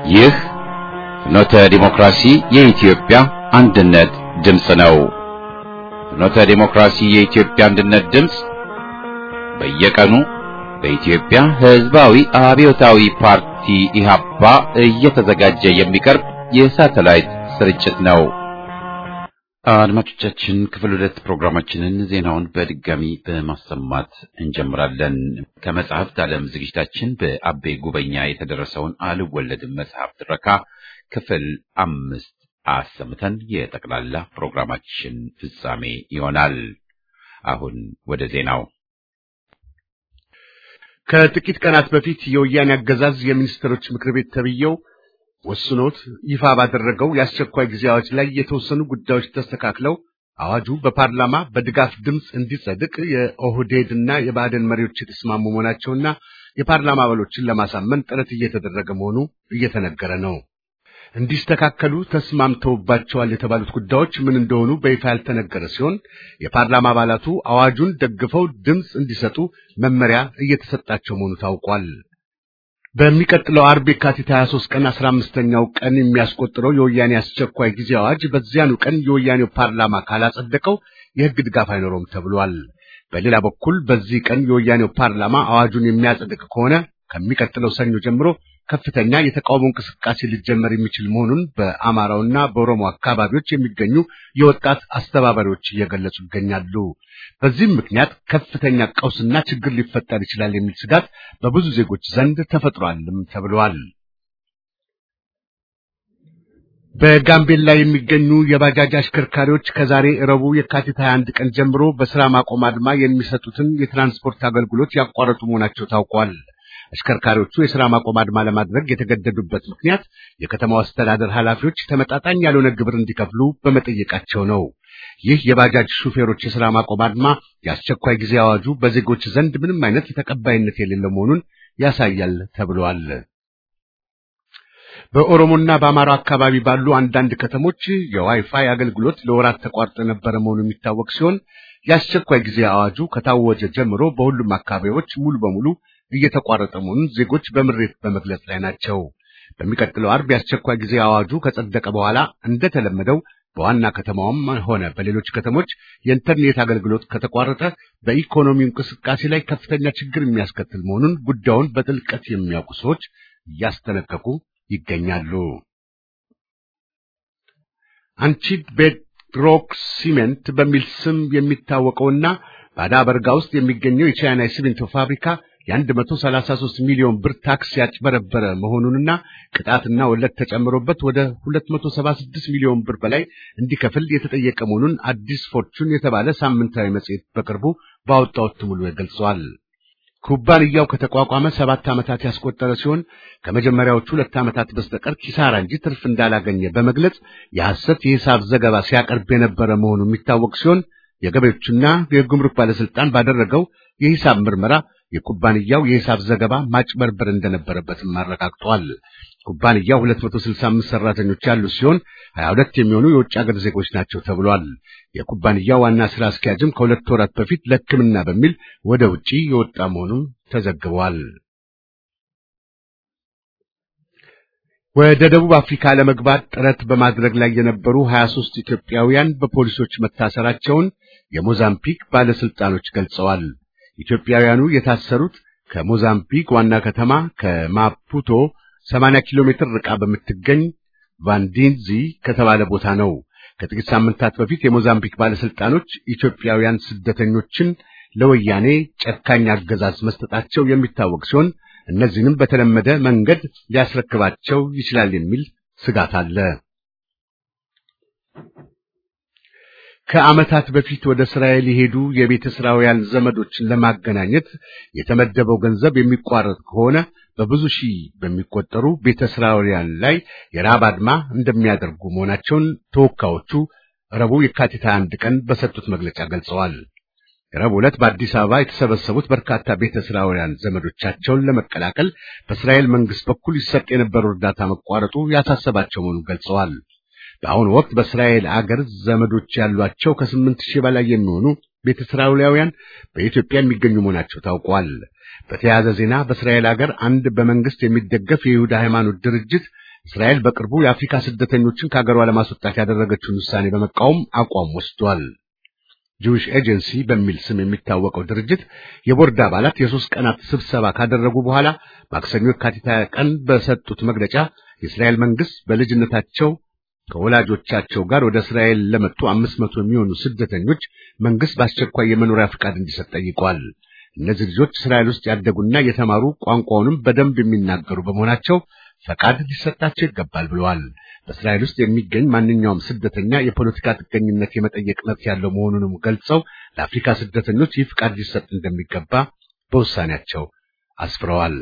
ይህ ፍኖተ ዲሞክራሲ የኢትዮጵያ አንድነት ድምፅ ነው። ፍኖተ ዲሞክራሲ የኢትዮጵያ አንድነት ድምፅ በየቀኑ በኢትዮጵያ ሕዝባዊ አብዮታዊ ፓርቲ ኢህአፓ እየተዘጋጀ የሚቀርብ የሳተላይት ስርጭት ነው። አድማጮቻችን ክፍል ሁለት ፕሮግራማችንን ዜናውን በድጋሚ በማሰማት እንጀምራለን። ከመጽሐፍት ዓለም ዝግጅታችን በአቤ ጉበኛ የተደረሰውን አልወለድም መጽሐፍ ትረካ ክፍል አምስት አሰምተን የጠቅላላ ፕሮግራማችን ፍጻሜ ይሆናል። አሁን ወደ ዜናው። ከጥቂት ቀናት በፊት የወያኔ አገዛዝ የሚኒስትሮች ምክር ቤት ተብዬው ወስኖት ይፋ ባደረገው የአስቸኳይ ጊዜ አዋጅ ላይ የተወሰኑ ጉዳዮች ተስተካክለው አዋጁ በፓርላማ በድጋፍ ድምፅ እንዲጸድቅ የኦህዴድና የብአዴን መሪዎች የተስማሙ መሆናቸውና የፓርላማ አባሎችን ለማሳመን ጥረት እየተደረገ መሆኑ እየተነገረ ነው። እንዲስተካከሉ ተስማምተውባቸዋል የተባሉት ጉዳዮች ምን እንደሆኑ በይፋ ያልተነገረ ሲሆን የፓርላማ አባላቱ አዋጁን ደግፈው ድምፅ እንዲሰጡ መመሪያ እየተሰጣቸው መሆኑ ታውቋል። በሚቀጥለው አርብ የካቲት 23 ቀን 15ኛው ቀን የሚያስቆጥረው የወያኔ አስቸኳይ ጊዜ አዋጅ በዚያኑ ቀን የወያኔው ፓርላማ ካላጸደቀው የሕግ ድጋፍ አይኖረውም ተብሏል። በሌላ በኩል በዚህ ቀን የወያኔው ፓርላማ አዋጁን የሚያጸድቅ ከሆነ ከሚቀጥለው ሰኞ ጀምሮ ከፍተኛ የተቃውሞ እንቅስቃሴ ሊጀመር የሚችል መሆኑን በአማራውና በኦሮሞ አካባቢዎች የሚገኙ የወጣት አስተባባሪዎች እየገለጹ ይገኛሉ። በዚህም ምክንያት ከፍተኛ ቀውስና ችግር ሊፈጠር ይችላል የሚል ስጋት በብዙ ዜጎች ዘንድ ተፈጥሯልም ተብሏል። በጋምቤላ የሚገኙ የባጃጅ አሽከርካሪዎች ከዛሬ ረቡዕ የካቲት 21 ቀን ጀምሮ በስራ ማቆም አድማ የሚሰጡትን የትራንስፖርት አገልግሎት ያቋረጡ መሆናቸው ታውቋል። አሽከርካሪዎቹ የሥራ ማቆም አድማ ለማድረግ የተገደዱበት ምክንያት የከተማው አስተዳደር ኃላፊዎች ተመጣጣኝ ያልሆነ ግብር እንዲከፍሉ በመጠየቃቸው ነው። ይህ የባጃጅ ሹፌሮች የሥራ ማቆም አድማ የአስቸኳይ ጊዜ አዋጁ በዜጎች ዘንድ ምንም አይነት ተቀባይነት የሌለው መሆኑን ያሳያል ተብሏል። በኦሮሞና በአማራ አካባቢ ባሉ አንዳንድ ከተሞች የዋይፋይ አገልግሎት ለወራት ተቋርጦ የነበረ መሆኑ የሚታወቅ ሲሆን የአስቸኳይ ጊዜ አዋጁ ከታወጀ ጀምሮ በሁሉም አካባቢዎች ሙሉ በሙሉ እየተቋረጠ መሆኑን ዜጎች በምሬት በመግለጽ ላይ ናቸው። በሚቀጥለው አርብ የአስቸኳይ ጊዜ አዋጁ ከጸደቀ በኋላ እንደተለመደው በዋና ከተማዋም ሆነ በሌሎች ከተሞች የኢንተርኔት አገልግሎት ከተቋረጠ በኢኮኖሚው እንቅስቃሴ ላይ ከፍተኛ ችግር የሚያስከትል መሆኑን ጉዳዩን በጥልቀት የሚያውቁ ሰዎች እያስጠነቀቁ ይገኛሉ። አንቺድ ቤድሮክ ሲሜንት በሚል ስም የሚታወቀውና ባዳ በርጋ ውስጥ የሚገኘው የቻይና የሲሚንቶ ፋብሪካ የ133 ሚሊዮን ብር ታክስ ያጭበረበረ መሆኑንና ቅጣትና ወለድ ተጨምሮበት ወደ 276 ሚሊዮን ብር በላይ እንዲከፍል የተጠየቀ መሆኑን አዲስ ፎርቹን የተባለ ሳምንታዊ መጽሔት በቅርቡ ባወጣው እትሙ ላይ ገልጿል። ኩባንያው ከተቋቋመ ሰባት ዓመታት ያስቆጠረ ሲሆን ከመጀመሪያዎቹ ሁለት ዓመታት በስተቀር ኪሳራ እንጂ ትርፍ እንዳላገኘ በመግለጽ የሐሰት የሂሳብ ዘገባ ሲያቀርብ የነበረ መሆኑ የሚታወቅ ሲሆን የገቢዎችና የጉምሩክ ባለስልጣን ባደረገው የሂሳብ ምርመራ የኩባንያው የሂሳብ ዘገባ ማጭበርበር እንደነበረበትም አረጋግጧል። ኩባንያው 265 ሰራተኞች ያሉት ሲሆን 22 የሚሆኑ የውጭ ሀገር ዜጎች ናቸው ተብሏል። የኩባንያው ዋና ስራ አስኪያጅም ከሁለት ወራት በፊት ለሕክምና በሚል ወደ ውጪ የወጣ መሆኑን ተዘግቧል። ወደ ደቡብ አፍሪካ ለመግባት ጥረት በማድረግ ላይ የነበሩ 23 ኢትዮጵያውያን በፖሊሶች መታሰራቸውን የሞዛምቢክ ባለስልጣኖች ገልጸዋል። ኢትዮጵያውያኑ የታሰሩት ከሞዛምቢክ ዋና ከተማ ከማፑቶ 80 ኪሎ ሜትር ርቃ በምትገኝ ቫንዲንዚ ከተባለ ቦታ ነው። ከጥቂት ሳምንታት በፊት የሞዛምቢክ ባለስልጣኖች ኢትዮጵያውያን ስደተኞችን ለወያኔ ጨካኝ አገዛዝ መስጠታቸው የሚታወቅ ሲሆን እነዚህንም በተለመደ መንገድ ሊያስረክባቸው ይችላል የሚል ስጋት አለ። ከዓመታት በፊት ወደ እስራኤል የሄዱ የቤተ እስራኤል ዘመዶችን ለማገናኘት የተመደበው ገንዘብ የሚቋረጥ ከሆነ በብዙ ሺህ በሚቆጠሩ ቤተ እስራኤላውያን ላይ የረሃብ አድማ እንደሚያደርጉ መሆናቸውን ተወካዮቹ ረቡዕ የካቲት 21 ቀን በሰጡት መግለጫ ገልጸዋል። ረቡዕ ዕለት በአዲስ አበባ የተሰበሰቡት በርካታ ቤተ እስራኤላውያን ዘመዶቻቸውን ለመቀላቀል በእስራኤል መንግስት በኩል ይሰጥ የነበረው እርዳታ መቋረጡ ያሳሰባቸው መሆኑን ገልጸዋል። በአሁኑ ወቅት በእስራኤል አገር ዘመዶች ያሏቸው ከስምንት ሺህ በላይ የሚሆኑ ቤተ እስራኤላውያን በኢትዮጵያ የሚገኙ መሆናቸው ታውቋል። በተያያዘ ዜና በእስራኤል ሀገር አንድ በመንግስት የሚደገፍ የይሁዳ ሃይማኖት ድርጅት እስራኤል በቅርቡ የአፍሪካ ስደተኞችን ከሀገሯ ለማስወጣት ያደረገችውን ውሳኔ በመቃወም አቋም ወስዷል። ጂዊሽ ኤጀንሲ በሚል ስም የሚታወቀው ድርጅት የቦርድ አባላት የሶስት ቀናት ስብሰባ ካደረጉ በኋላ ማክሰኞ የካቲት ቀን በሰጡት መግለጫ የእስራኤል መንግስት በልጅነታቸው ከወላጆቻቸው ጋር ወደ እስራኤል ለመጡ አምስት መቶ የሚሆኑ ስደተኞች መንግስት በአስቸኳይ የመኖሪያ ፍቃድ እንዲሰጥ ጠይቋል። እነዚህ ልጆች እስራኤል ውስጥ ያደጉና የተማሩ ቋንቋውንም በደንብ የሚናገሩ በመሆናቸው ፈቃድ ሊሰጣቸው ይገባል ብለዋል። በእስራኤል ውስጥ የሚገኝ ማንኛውም ስደተኛ የፖለቲካ ጥገኝነት የመጠየቅ መብት ያለው መሆኑንም ገልጸው ለአፍሪካ ስደተኞች ይህ ፍቃድ ሊሰጥ እንደሚገባ በውሳኔያቸው አስፍረዋል።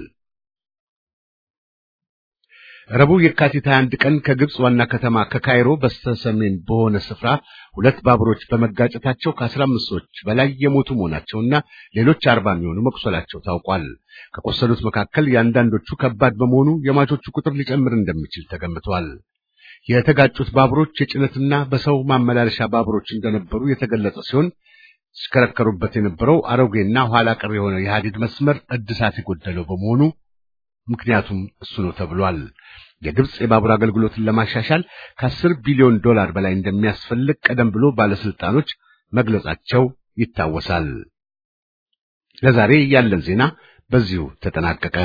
ረቡዕ የካቲት 21 ቀን ከግብጽ ዋና ከተማ ከካይሮ በስተሰሜን በሆነ ስፍራ ሁለት ባቡሮች በመጋጨታቸው ከ15 ሰዎች በላይ የሞቱ መሆናቸውና ሌሎች አርባ የሚሆኑ መቁሰላቸው ታውቋል። ከቆሰሉት መካከል የአንዳንዶቹ ከባድ በመሆኑ የሟቾቹ ቁጥር ሊጨምር እንደሚችል ተገምቷል። የተጋጩት ባቡሮች የጭነትና በሰው ማመላለሻ ባቡሮች እንደነበሩ የተገለጸ ሲሆን ሲሽከረከሩበት የነበረው አሮጌና ኋላ ቀር የሆነ የሐዲድ መስመር እድሳት የጎደለው በመሆኑ ምክንያቱም እሱ ነው ተብሏል። የግብጽ የባቡር አገልግሎትን ለማሻሻል ከአስር ቢሊዮን ዶላር በላይ እንደሚያስፈልግ ቀደም ብሎ ባለስልጣኖች መግለጻቸው ይታወሳል። ለዛሬ ያለን ዜና በዚሁ ተጠናቀቀ።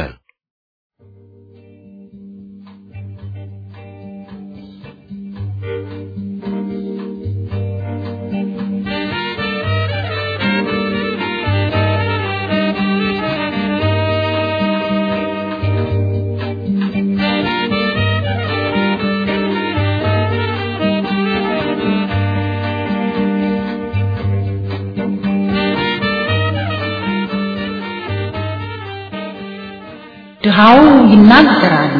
ድሃው ይናገራል።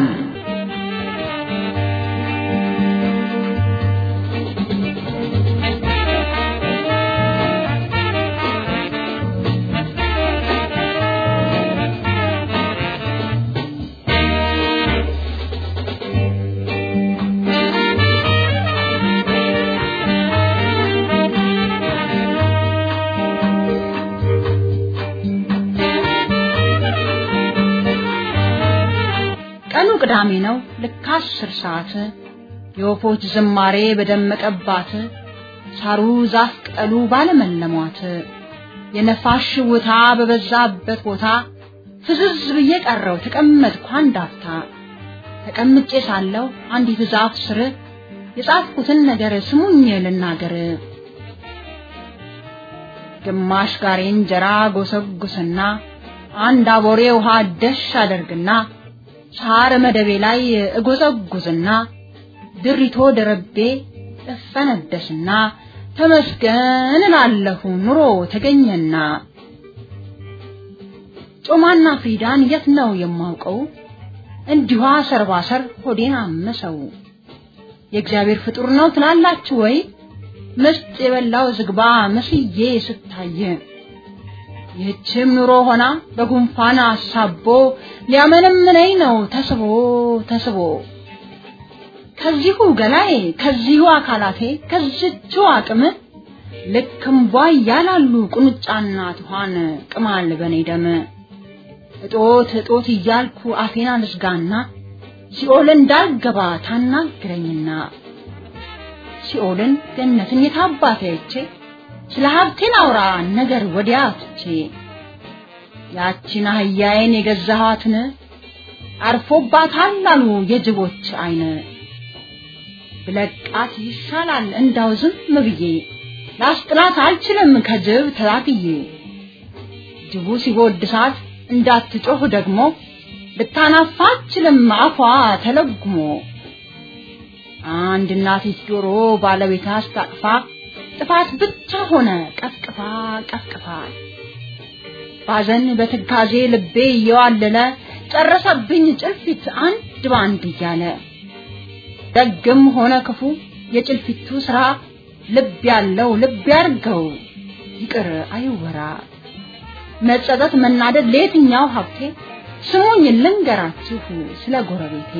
ቀኑ ቅዳሜ ነው። ልክ አስር ሰዓት የወፎች ዝማሬ በደመቀባት ሳሩ ዛፍ ቅጠሉ ባለመለሟት የነፋስ ሽውታ በበዛበት ቦታ ፍዝዝ ብዬ ቀረው ተቀመጥኩ አንድ አፍታ። ተቀምጬ ሳለሁ አንዲት ዛፍ ስር የጻፍኩትን ነገር ስሙኝ ልናገር። ግማሽ ጋሬ እንጀራ ጎሰጉስና አንድ አቦሬ ውሃ ደሽ አደርግና ሳር መደቤ ላይ እጎዘጉዝና ድሪቶ ደረቤ እፈነደስና ተመስገን እላለሁ ኑሮ ተገኘና። ጮማና ፍሪዳን የት ነው የማውቀው? እንዲሁ ሰርባሰር ሆዴን አመሰው። የእግዚአብሔር ፍጡር ነው ትላላችሁ ወይ? ምስጥ የበላው ዝግባ መስዬ ስታየ ይህችም ኑሮ ሆና በጉንፋን አሳቦ ሊያመነምነኝ ነው ተስቦ ተስቦ ከዚሁ ገላዬ ከዚሁ አካላቴ ከዚቹ አቅም ልክም ቧ እያላሉ ቁንጫና ትኋን ቅማል በኔ ደም እጦት እጦት እያልኩ አፌን አልዝጋና ሲኦል እንዳልገባ ታናግረኝና ሲኦልን ገነትን የታባቴ አይቼ ስለ ሀብቴን አውራ ነገር ወዲያ ትቼ ያቺን አህያዬን የገዛኋትን አርፎባታል አሉ የጅቦች አይን ብለቃት ይሻላል እንዳው ዝም ብዬ ላስጥላት አልችልም ከጅብ ተላትዬ ጅቡ ሲጎድሳት እንዳትጮህ ደግሞ ልታናፋ አትችልም አፏ ተለጉሞ አንድ እናቲት ዶሮ ባለቤቷ አስታቅፋ ጥፋት ብቻ ሆነ ቀፍቅፋ ቀፍቅፋ ባዘን በትካዜ ልቤ እየዋለለ ጨረሰብኝ ጭልፊት አንድ ባንድ እያለ ደግም ሆነ ክፉ የጭልፊቱ ስራ ልብ ያለው ልብ ያርገው ይቅር አይወራ መጸጸት መናደድ ለየትኛው ሀብቴ ስሙኝ ልንገራችሁ ስለ ጎረቤቴ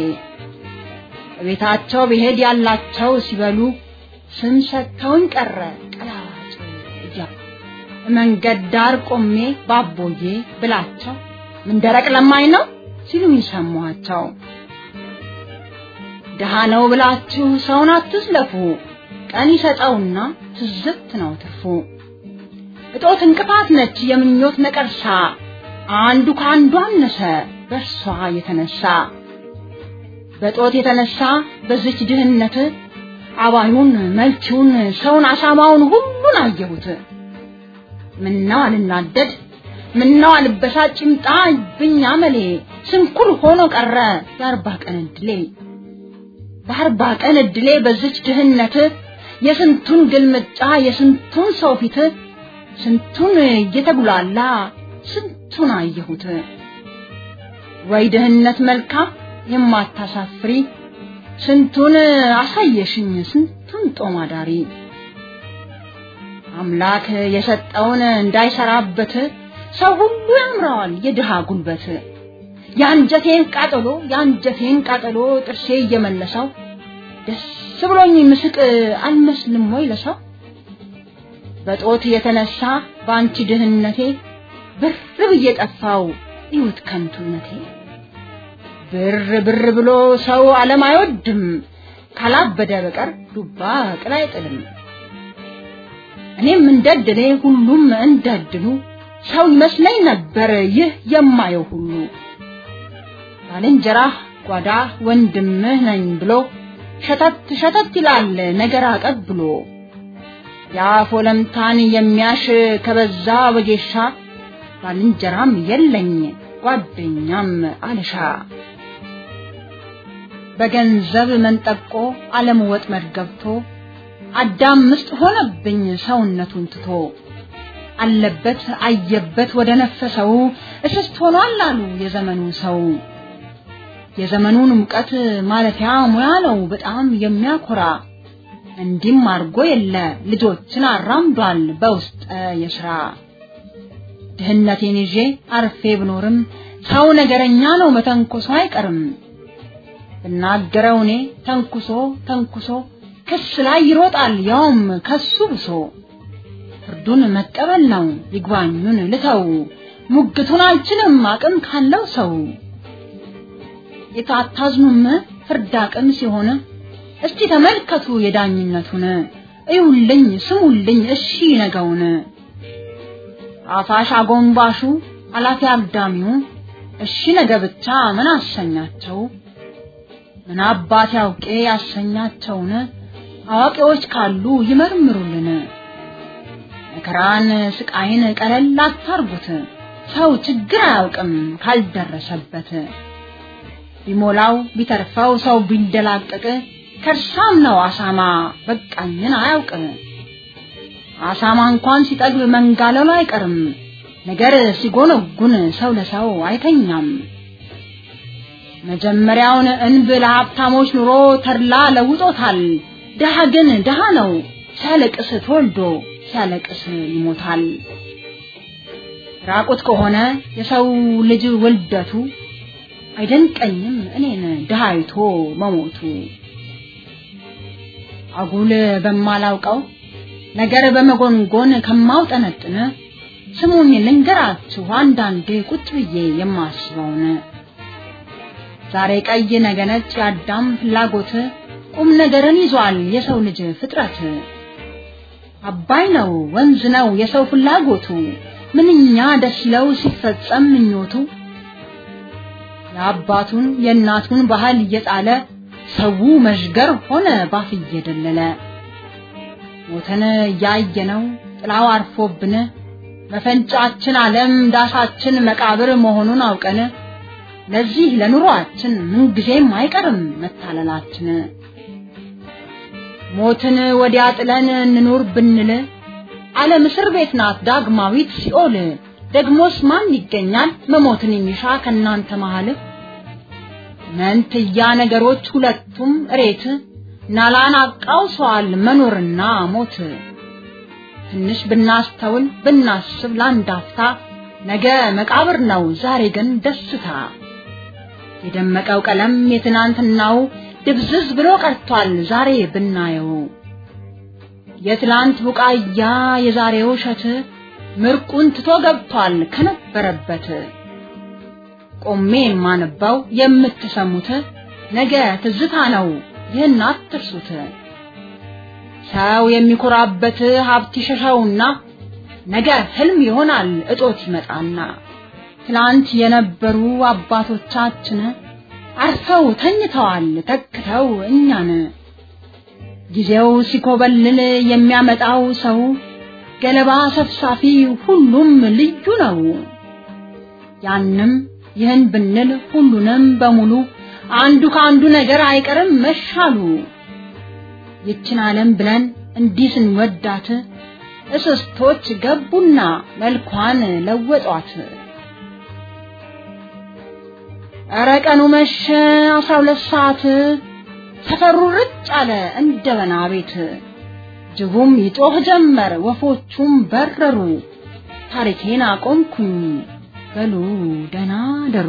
ቤታቸው ብሄድ ያላቸው ሲበሉ ስም ሰጥተውኝ ቀረ ቀላዋጭ እያሉ መንገድ ዳር ቆሜ ባቦዬ ብላቸው ምን ደረቅ ለማኝ ነው ሲሉኝ ሰማኋቸው። ድሃ ነው ብላችሁ ሰውን አትዝለፉ፣ ቀን ይሰጠውና ትዝብት ነው ትርፉ። እጦት እንቅፋት ነች የምኞት ነቀርሳ፣ አንዱ ከአንዱ አነሰ በእርሷ የተነሳ በጦት የተነሳ በዚች ድህነት አባዩን መልቺውን ሰውን አሳማውን ሁሉን አየሁት። ምነው አልናደድ ምነው አልበሳጭ ይምጣ ብኛ መሌ ስንኩል ሆኖ ቀረ የአርባ ቀን እድሌ በአርባ ቀን እድሌ በዚች ድህነት የስንቱን ግልምጫ የስንቱን ሰው ፊት ስንቱን እየተጉላላ ስንቱን አየሁት። ወይ ድህነት መልካም የማታሳፍሪ ስንቱን አሳየሽኝ ስንቱን ጦም አዳሪ አምላክ የሰጠውን እንዳይሰራበት ሰው ሁሉ ያምረዋል የድሃ ጉልበት። የአንጀቴን ቃጠሎ የአንጀቴን ቃጠሎ ጥርሴ እየመለሰው ደስ ብሎኝ ምስቅ አልመስልም ወይ ለሰው? በጦት የተነሳ በአንቺ ድህነቴ ብር ብዬ ጠፋው ይሁት ከንቱነቴ። ብር ብር ብሎ ሰው ዓለም አይወድም ካላበደ በቀር ዱባ ቅል አይጥልም። እኔም እንደድሌ ሁሉም እንደድሉ ሰው ይመስለኝ ነበር ይህ የማየው ሁሉ ባልንጀራህ ጓዳ ወንድምህ ነኝ ብሎ ሸተት ሸተት ይላል ነገር አቀብሎ የአፍ ወለምታን የሚያሽ ከበዛ ወጌሻ ባልንጀራም የለኝ ጓደኛም አልሻ በገንዘብ መንጠቆ ዓለም ወጥመድ ገብቶ አዳም ምስጥ ሆነብኝ ሰውነቱን ትቶ አለበት አየበት ወደ ነፈሰው እስስት ሆኗል አሉ የዘመኑ ሰው። የዘመኑን ሙቀት ማለፊያ ሙያ ነው በጣም የሚያኮራ እንዲም አርጎ የለ ልጆችን አራምዷል በውስጠ የስራ ድህነቴን ይዤ አርፌ ብኖርም ሰው ነገረኛ ነው መተንኮሶ አይቀርም። ብናገረው እኔ ተንኩሶ ተንኩሶ ክስ ላይ ይሮጣል ያውም ከሱ ብሶ ፍርዱን መቀበል ነው ይግባኙን ልተው ሙግቱን አልችልም አቅም ካለው ሰው የታታዝኑም ፍርድ አቅም ሲሆን እስቲ ተመልከቱ የዳኝነቱን እዩልኝ ስሙልኝ እሺ ነገውን አፋሽ አጎንባሹ አላፊ አግዳሚው እሺ ነገ ብቻ ምን አሰኛቸው ምን አባት ያውቄ ያሰኛቸውን አዋቂዎች ካሉ ይመርምሩልን መከራን ስቃይን ቀለል አታርጉት ሰው ችግር አያውቅም ካልደረሰበት ቢሞላው ቢተርፈው ሰው ቢንደላቀቅ ከርሳም ነው አሳማ በቃኝን አያውቅ አሳማ እንኳን ሲጠግብ መንጋለሉ አይቀርም ነገር ሲጎነጉን ሰው ለሰው አይተኛም መጀመሪያውን እንብ ለሀብታሞች ኑሮ ተድላ ለውጦታል ድሃ ግን ድሃ ነው ሲያለቅስ ተወልዶ ሲያለቅስ ይሞታል ራቁት ከሆነ የሰው ልጅ ውልደቱ አይደንቀኝም እኔን ድሃ አይቶ መሞቱ አጉል በማላውቀው ነገር በመጎንጎን ከማውጠነጥን ስሙኝ ልንገራችሁ አንዳንዴ ቁጭ ብዬ የማስበውን ዛሬ ቀይ ነገ ነጭ የአዳም ፍላጎት ቁም ነገርን ይዟል የሰው ልጅ ፍጥረት አባይ ነው ወንዝ ነው የሰው ፍላጎቱ ምንኛ ደስ ይለው ሲፈጸም ምኞቱ የአባቱን የእናቱን ባህል እየጣለ ሰው መዥገር ሆነ ባፍ እየደለለ ሞተን እያየነው ጥላው አርፎብን መፈንጫችን ዓለም ዳሳችን መቃብር መሆኑን አውቀን ለዚህ ለኑሯችን ምንጊዜም አይቀርም መታለላችን ሞትን ወዲያ ጥለን እንኑር ብንል ዓለም እስር ቤት ናት ዳግማዊት ሲኦል ደግሞስ ማን ይገኛል መሞትን የሚሻ ከናንተ መሃል መንትያ ነገሮች ሁለቱም እሬት ናላን አቃውሰዋል መኖርና ሞት ትንሽ ብናስተውል ብናስብ ለአንድ አፍታ ነገ መቃብር ነው ዛሬ ግን ደስታ የደመቀው ቀለም የትናንትናው ድብዝዝ ብሎ ቀርቷል ዛሬ ብናየው የትላንት ቡቃያ የዛሬው እሸት ምርቁን ትቶ ገብቷል ከነበረበት ቆሜ የማነባው የምትሰሙት ነገ ትዝታ ነው ይህን አትርሱት። ሰው የሚኮራበት ሀብት ይሸሸውና ነገ ህልም ይሆናል እጦት ይመጣና ትላንት የነበሩ አባቶቻችን አርፈው ተኝተዋል ተክተው እኛን ጊዜው ሲኮበልል የሚያመጣው ሰው ገለባ ሰብሳፊ ሁሉም ልዩ ነው። ያንም ይህን ብንል ሁሉንም በሙሉ አንዱ ከአንዱ ነገር አይቀርም መሻሉ። ይችን ዓለም ብለን እንዲህ ስንወዳት እስስቶች ገቡና መልኳን ለወጧት። ኧረ ቀኑ መሸ አስራ ሁለት ሰዓት ሰፈሩ ርጭ አለ እንደ በና ቤት። ጅቡም ይጮህ ጀመር ወፎቹም በረሩ። ታሪኬን አቆምኩኝ በሉ ደህና ደሩ።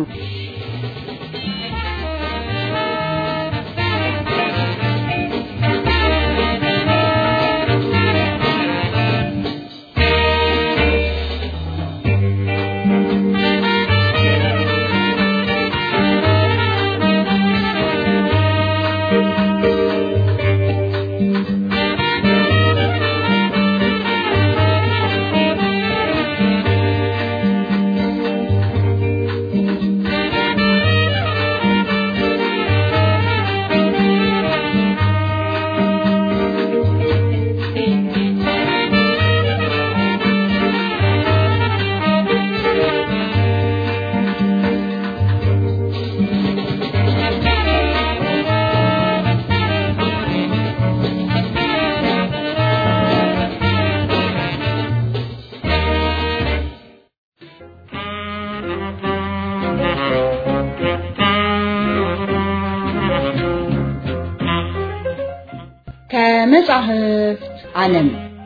ከመጻሕፍት ዓለም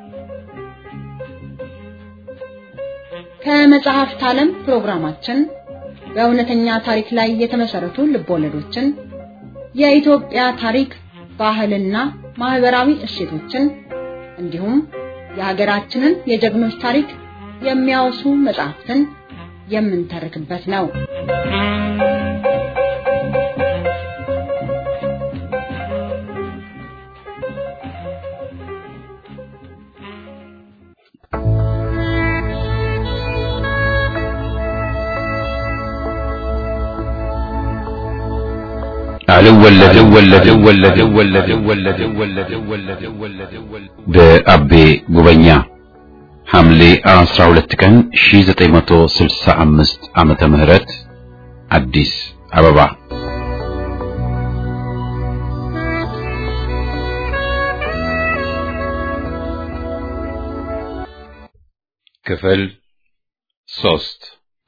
ከመጽሐፍት ዓለም ፕሮግራማችን በእውነተኛ ታሪክ ላይ የተመሰረቱ ልቦለዶችን፣ የኢትዮጵያ ታሪክ፣ ባህልና ማህበራዊ እሴቶችን እንዲሁም የሀገራችንን የጀግኖች ታሪክ የሚያወሱ መጽሐፍትን የምንተርክበት ነው። በአቤ ጉበኛ ሐምሌ 12 ቀን 1965 ዓመተ ምህረት አዲስ አበባ። ክፍል ሶስት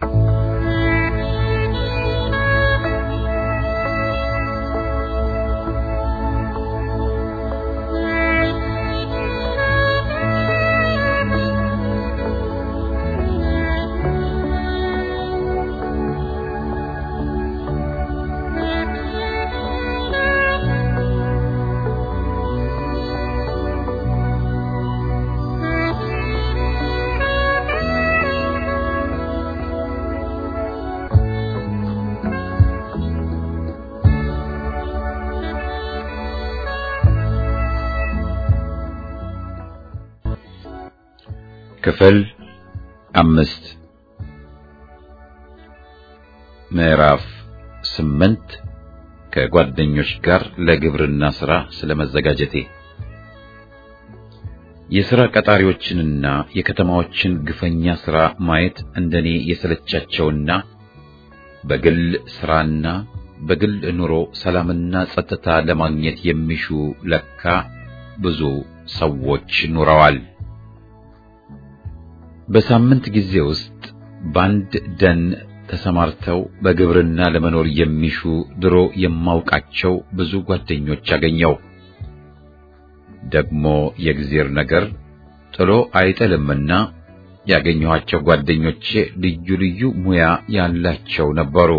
ክፍል አምስት ምዕራፍ ስምንት ከጓደኞች ጋር ለግብርና ሥራ ስለመዘጋጀቴ የሥራ ቀጣሪዎችንና የከተማዎችን ግፈኛ ሥራ ማየት እንደኔ የሰለቻቸውና በግል ሥራና በግል ኑሮ ሰላምና ጸጥታ ለማግኘት የሚሹ ለካ ብዙ ሰዎች ኑረዋል። በሳምንት ጊዜ ውስጥ በአንድ ደን ተሰማርተው በግብርና ለመኖር የሚሹ ድሮ የማውቃቸው ብዙ ጓደኞች አገኘው። ደግሞ የእግዚአብሔር ነገር ጥሎ አይጥልምና ያገኘኋቸው ጓደኞቼ ልዩ ልዩ ሙያ ያላቸው ነበሩ።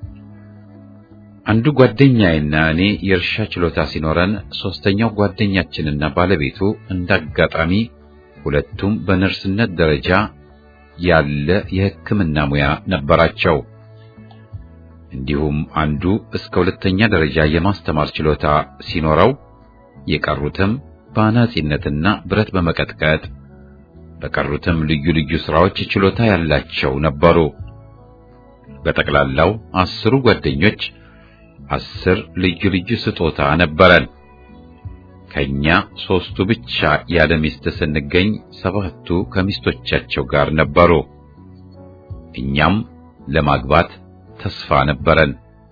አንዱ ጓደኛዬና እኔ የእርሻ ችሎታ ሲኖረን፣ ሶስተኛው ጓደኛችንና ባለቤቱ እንዳጋጣሚ ሁለቱም በነርስነት ደረጃ ያለ የሕክምና ሙያ ነበራቸው። እንዲሁም አንዱ እስከ ሁለተኛ ደረጃ የማስተማር ችሎታ ሲኖረው የቀሩትም በአናጺነትና ብረት በመቀጥቀጥ በቀሩትም ልዩ ልዩ ስራዎች ችሎታ ያላቸው ነበሩ። በጠቅላላው አስሩ ጓደኞች አስር ልዩ ልዩ ስጦታ ነበረን። ከኛ ሶስቱ ብቻ ያለ ሚስት ስንገኝ ሰባቱ ከሚስቶቻቸው ጋር ነበሩ። እኛም ለማግባት ተስፋ ነበረን።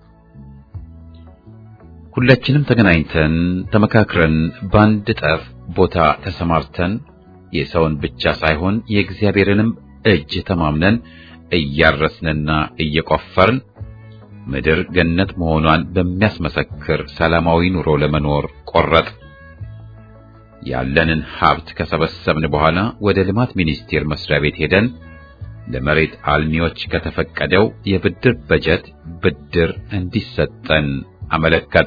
ሁላችንም ተገናኝተን ተመካክረን በአንድ ጠፍ ቦታ ተሰማርተን የሰውን ብቻ ሳይሆን የእግዚአብሔርንም እጅ ተማምነን እያረስንና እየቆፈርን ምድር ገነት መሆኗን በሚያስመሰክር ሰላማዊ ኑሮ ለመኖር ቆረጥ። ያለንን ሀብት ከሰበሰብን በኋላ ወደ ልማት ሚኒስቴር መስሪያ ቤት ሄደን ለመሬት አልሚዎች ከተፈቀደው የብድር በጀት ብድር እንዲሰጠን አመለከት።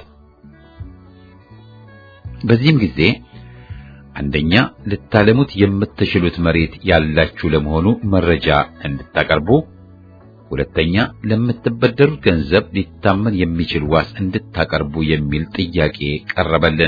በዚህም ጊዜ አንደኛ ልታለሙት የምትችሉት መሬት ያላችሁ ለመሆኑ መረጃ እንድታቀርቡ፣ ሁለተኛ ለምትበደሩት ገንዘብ ሊታመን የሚችል ዋስ እንድታቀርቡ የሚል ጥያቄ ቀረበልን።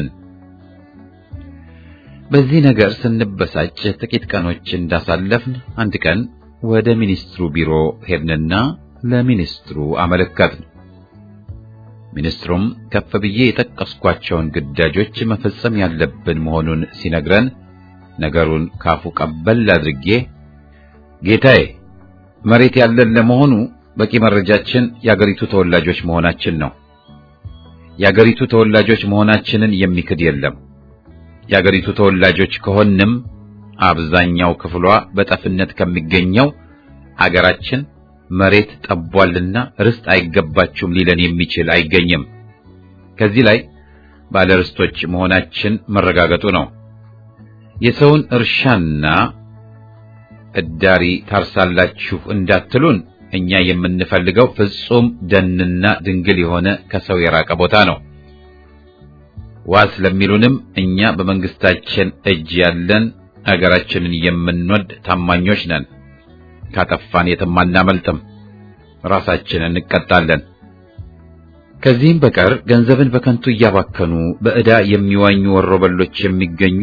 በዚህ ነገር ስንበሳጭ ጥቂት ቀኖች እንዳሳለፍን አንድ ቀን ወደ ሚኒስትሩ ቢሮ ሄድንና ለሚኒስትሩ አመለከትን። ሚኒስትሩም ከፍ ብዬ የጠቀስኳቸውን ግዳጆች መፈጸም ያለብን መሆኑን ሲነግረን ነገሩን ካፉ ቀበል አድርጌ ጌታዬ፣ መሬት ያለን ለመሆኑ በቂ መረጃችን የአገሪቱ ተወላጆች መሆናችን ነው። የአገሪቱ ተወላጆች መሆናችንን የሚክድ የለም። የአገሪቱ ተወላጆች ከሆንም አብዛኛው ክፍሏ በጠፍነት ከሚገኘው አገራችን መሬት ጠቧልና ርስት አይገባችሁም ሊለን የሚችል አይገኝም። ከዚህ ላይ ባለርስቶች መሆናችን መረጋገጡ ነው። የሰውን እርሻና እዳሪ ታርሳላችሁ እንዳትሉን፣ እኛ የምንፈልገው ፍጹም ደንና ድንግል የሆነ ከሰው የራቀ ቦታ ነው። ዋስ ለሚሉንም እኛ በመንግስታችን እጅ ያለን አገራችንን የምንወድ ታማኞች ነን። ካጠፋን የትም አናመልጥም፣ ራሳችንን እንቀጣለን። ከዚህም በቀር ገንዘብን በከንቱ እያባከኑ በዕዳ የሚዋኙ ወሮበሎች የሚገኙ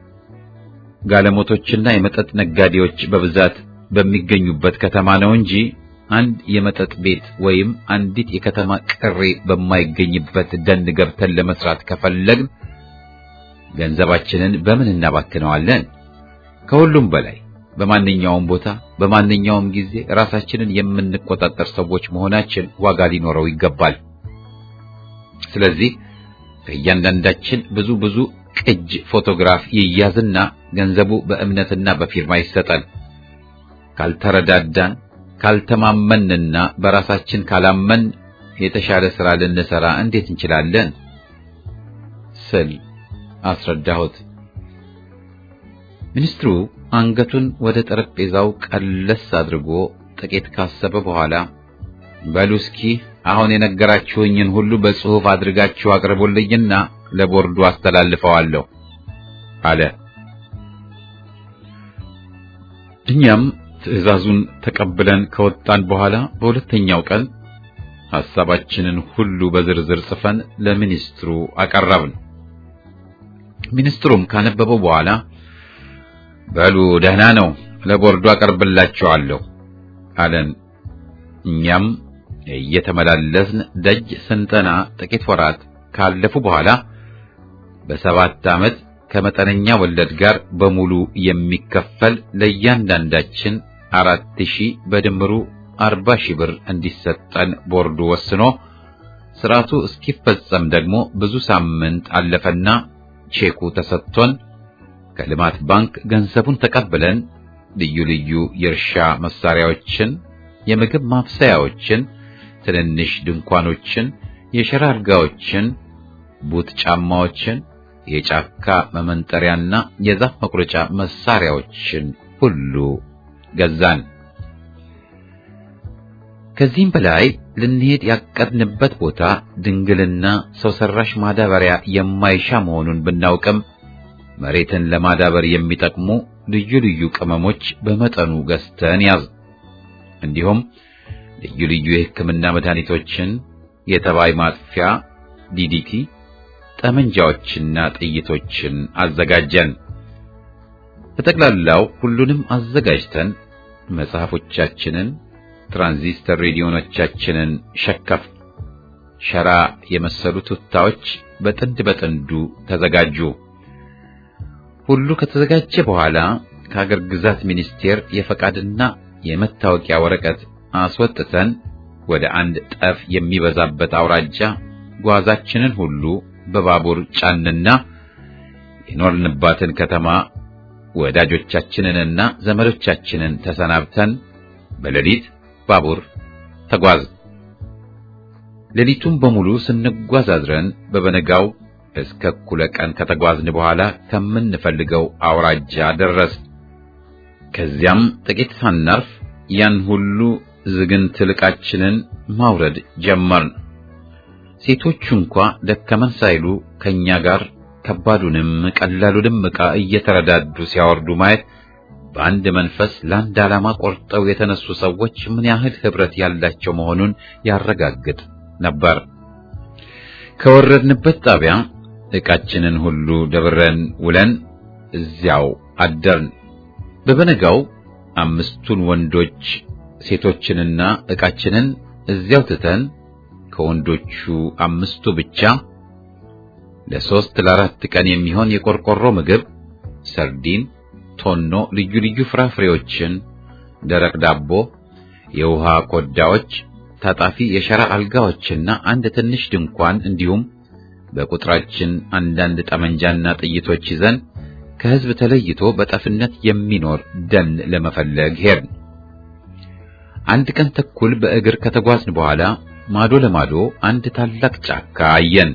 ጋለሞቶችና የመጠጥ ነጋዴዎች በብዛት በሚገኙበት ከተማ ነው እንጂ አንድ የመጠጥ ቤት ወይም አንዲት የከተማ ቅሬ በማይገኝበት ደን ገብተን ለመስራት ከፈለግን ገንዘባችንን በምን እናባክነዋለን? ከሁሉም በላይ በማንኛውም ቦታ በማንኛውም ጊዜ ራሳችንን የምንቆጣጠር ሰዎች መሆናችን ዋጋ ሊኖረው ይገባል። ስለዚህ ከእያንዳንዳችን ብዙ ብዙ ቅጅ ፎቶግራፍ ይያዝና ገንዘቡ በእምነትና በፊርማ ይሰጠን። ካልተረዳዳን፣ ካልተማመንና በራሳችን ካላመን የተሻለ ሥራ ልንሰራ እንዴት እንችላለን? ስል አስረዳሁት። ሚኒስትሩ አንገቱን ወደ ጠረጴዛው ቀለስ አድርጎ ጥቂት ካሰበ በኋላ በሉ እስኪ አሁን የነገራችሁኝን ሁሉ በጽሑፍ አድርጋችሁ አቅርቡልኝና ለቦርዱ አስተላልፈዋለሁ አለ። እኛም ትዕዛዙን ተቀብለን ከወጣን በኋላ በሁለተኛው ቀን ሐሳባችንን ሁሉ በዝርዝር ጽፈን ለሚኒስትሩ አቀረብን። ሚኒስትሩም ካነበበው በኋላ በሉ ደህና ነው፣ ለቦርዱ አቀርብላችኋለሁ አለን። እኛም እየተመላለስን ደጅ ስንጠና ጥቂት ወራት ካለፉ በኋላ በሰባት ዓመት ከመጠነኛ ወለድ ጋር በሙሉ የሚከፈል ለእያንዳንዳችን አራት ሺህ በድምሩ አርባ ሺህ ብር እንዲሰጠን ቦርዱ ወስኖ ስርዓቱ እስኪፈጸም ደግሞ ብዙ ሳምንት አለፈና ቼኩ ተሰጥቶን ከልማት ባንክ ገንዘቡን ተቀብለን ልዩ ልዩ የእርሻ መሳሪያዎችን፣ የምግብ ማብሰያዎችን፣ ትንንሽ ድንኳኖችን፣ የሸራ አልጋዎችን፣ ቡት ጫማዎችን፣ የጫካ መመንጠሪያና የዛፍ መቁረጫ መሳሪያዎችን ሁሉ ገዛን። ከዚህም በላይ ልንሄድ ያቀድንበት ቦታ ድንግልና ሰው ሰራሽ ማዳበሪያ የማይሻ መሆኑን ብናውቅም መሬትን ለማዳበር የሚጠቅሙ ልዩ ልዩ ቅመሞች በመጠኑ ገዝተን ያዝ። እንዲሁም ልዩ ልዩ የሕክምና መድኃኒቶችን፣ የተባይ ማጥፊያ ዲዲቲ፣ ጠመንጃዎችና ጥይቶችን አዘጋጀን። በጠቅላላው ሁሉንም አዘጋጅተን መጽሐፎቻችንን፣ ትራንዚስተር ሬዲዮኖቻችንን ሸከፍ ሸራ የመሰሉ ቱታዎች በጥንድ በጥንዱ ተዘጋጁ። ሁሉ ከተዘጋጀ በኋላ ከሀገር ግዛት ሚኒስቴር የፈቃድና የመታወቂያ ወረቀት አስወጥተን ወደ አንድ ጠፍ የሚበዛበት አውራጃ ጓዛችንን ሁሉ በባቡር ጫንና የኖርንባትን ከተማ ወዳጆቻችንንና ዘመዶቻችንን ተሰናብተን በሌሊት ባቡር ተጓዝ። ሌሊቱን በሙሉ ስንጓዝ አድረን በበነጋው እስከ እኩለ ቀን ከተጓዝን በኋላ ከምንፈልገው አውራጃ ደረስ። ከዚያም ጥቂት ሳናርፍ ያን ሁሉ ዝግንት ዕቃችንን ማውረድ ጀመርን። ሴቶቹ እንኳ ደከመን ሳይሉ ከኛ ጋር ከባዱንም ቀላሉንም ዕቃ እየተረዳዱ ሲያወርዱ ማየት በአንድ መንፈስ ለአንድ ዓላማ ቆርጠው የተነሱ ሰዎች ምን ያህል ኅብረት ያላቸው መሆኑን ያረጋግጥ ነበር። ከወረድንበት ጣቢያ ዕቃችንን ሁሉ ደብረን ውለን እዚያው አደርን። በበነጋው አምስቱን ወንዶች ሴቶችንና ዕቃችንን እዚያው ትተን ከወንዶቹ አምስቱ ብቻ ለሶስት ለአራት ቀን የሚሆን የቆርቆሮ ምግብ፣ ሰርዲን፣ ቶኖ፣ ልዩ ልዩ ፍራፍሬዎችን፣ ደረቅ ዳቦ፣ የውሃ ኮዳዎች፣ ታጣፊ የሸራ አልጋዎችና አንድ ትንሽ ድንኳን እንዲሁም በቁጥራችን አንዳንድ ጠመንጃና ጥይቶች ይዘን ከሕዝብ ተለይቶ በጠፍነት የሚኖር ደን ለመፈለግ ሄድን። አንድ ቀን ተኩል በእግር ከተጓዝን በኋላ ማዶ ለማዶ አንድ ታላቅ ጫካ አየን።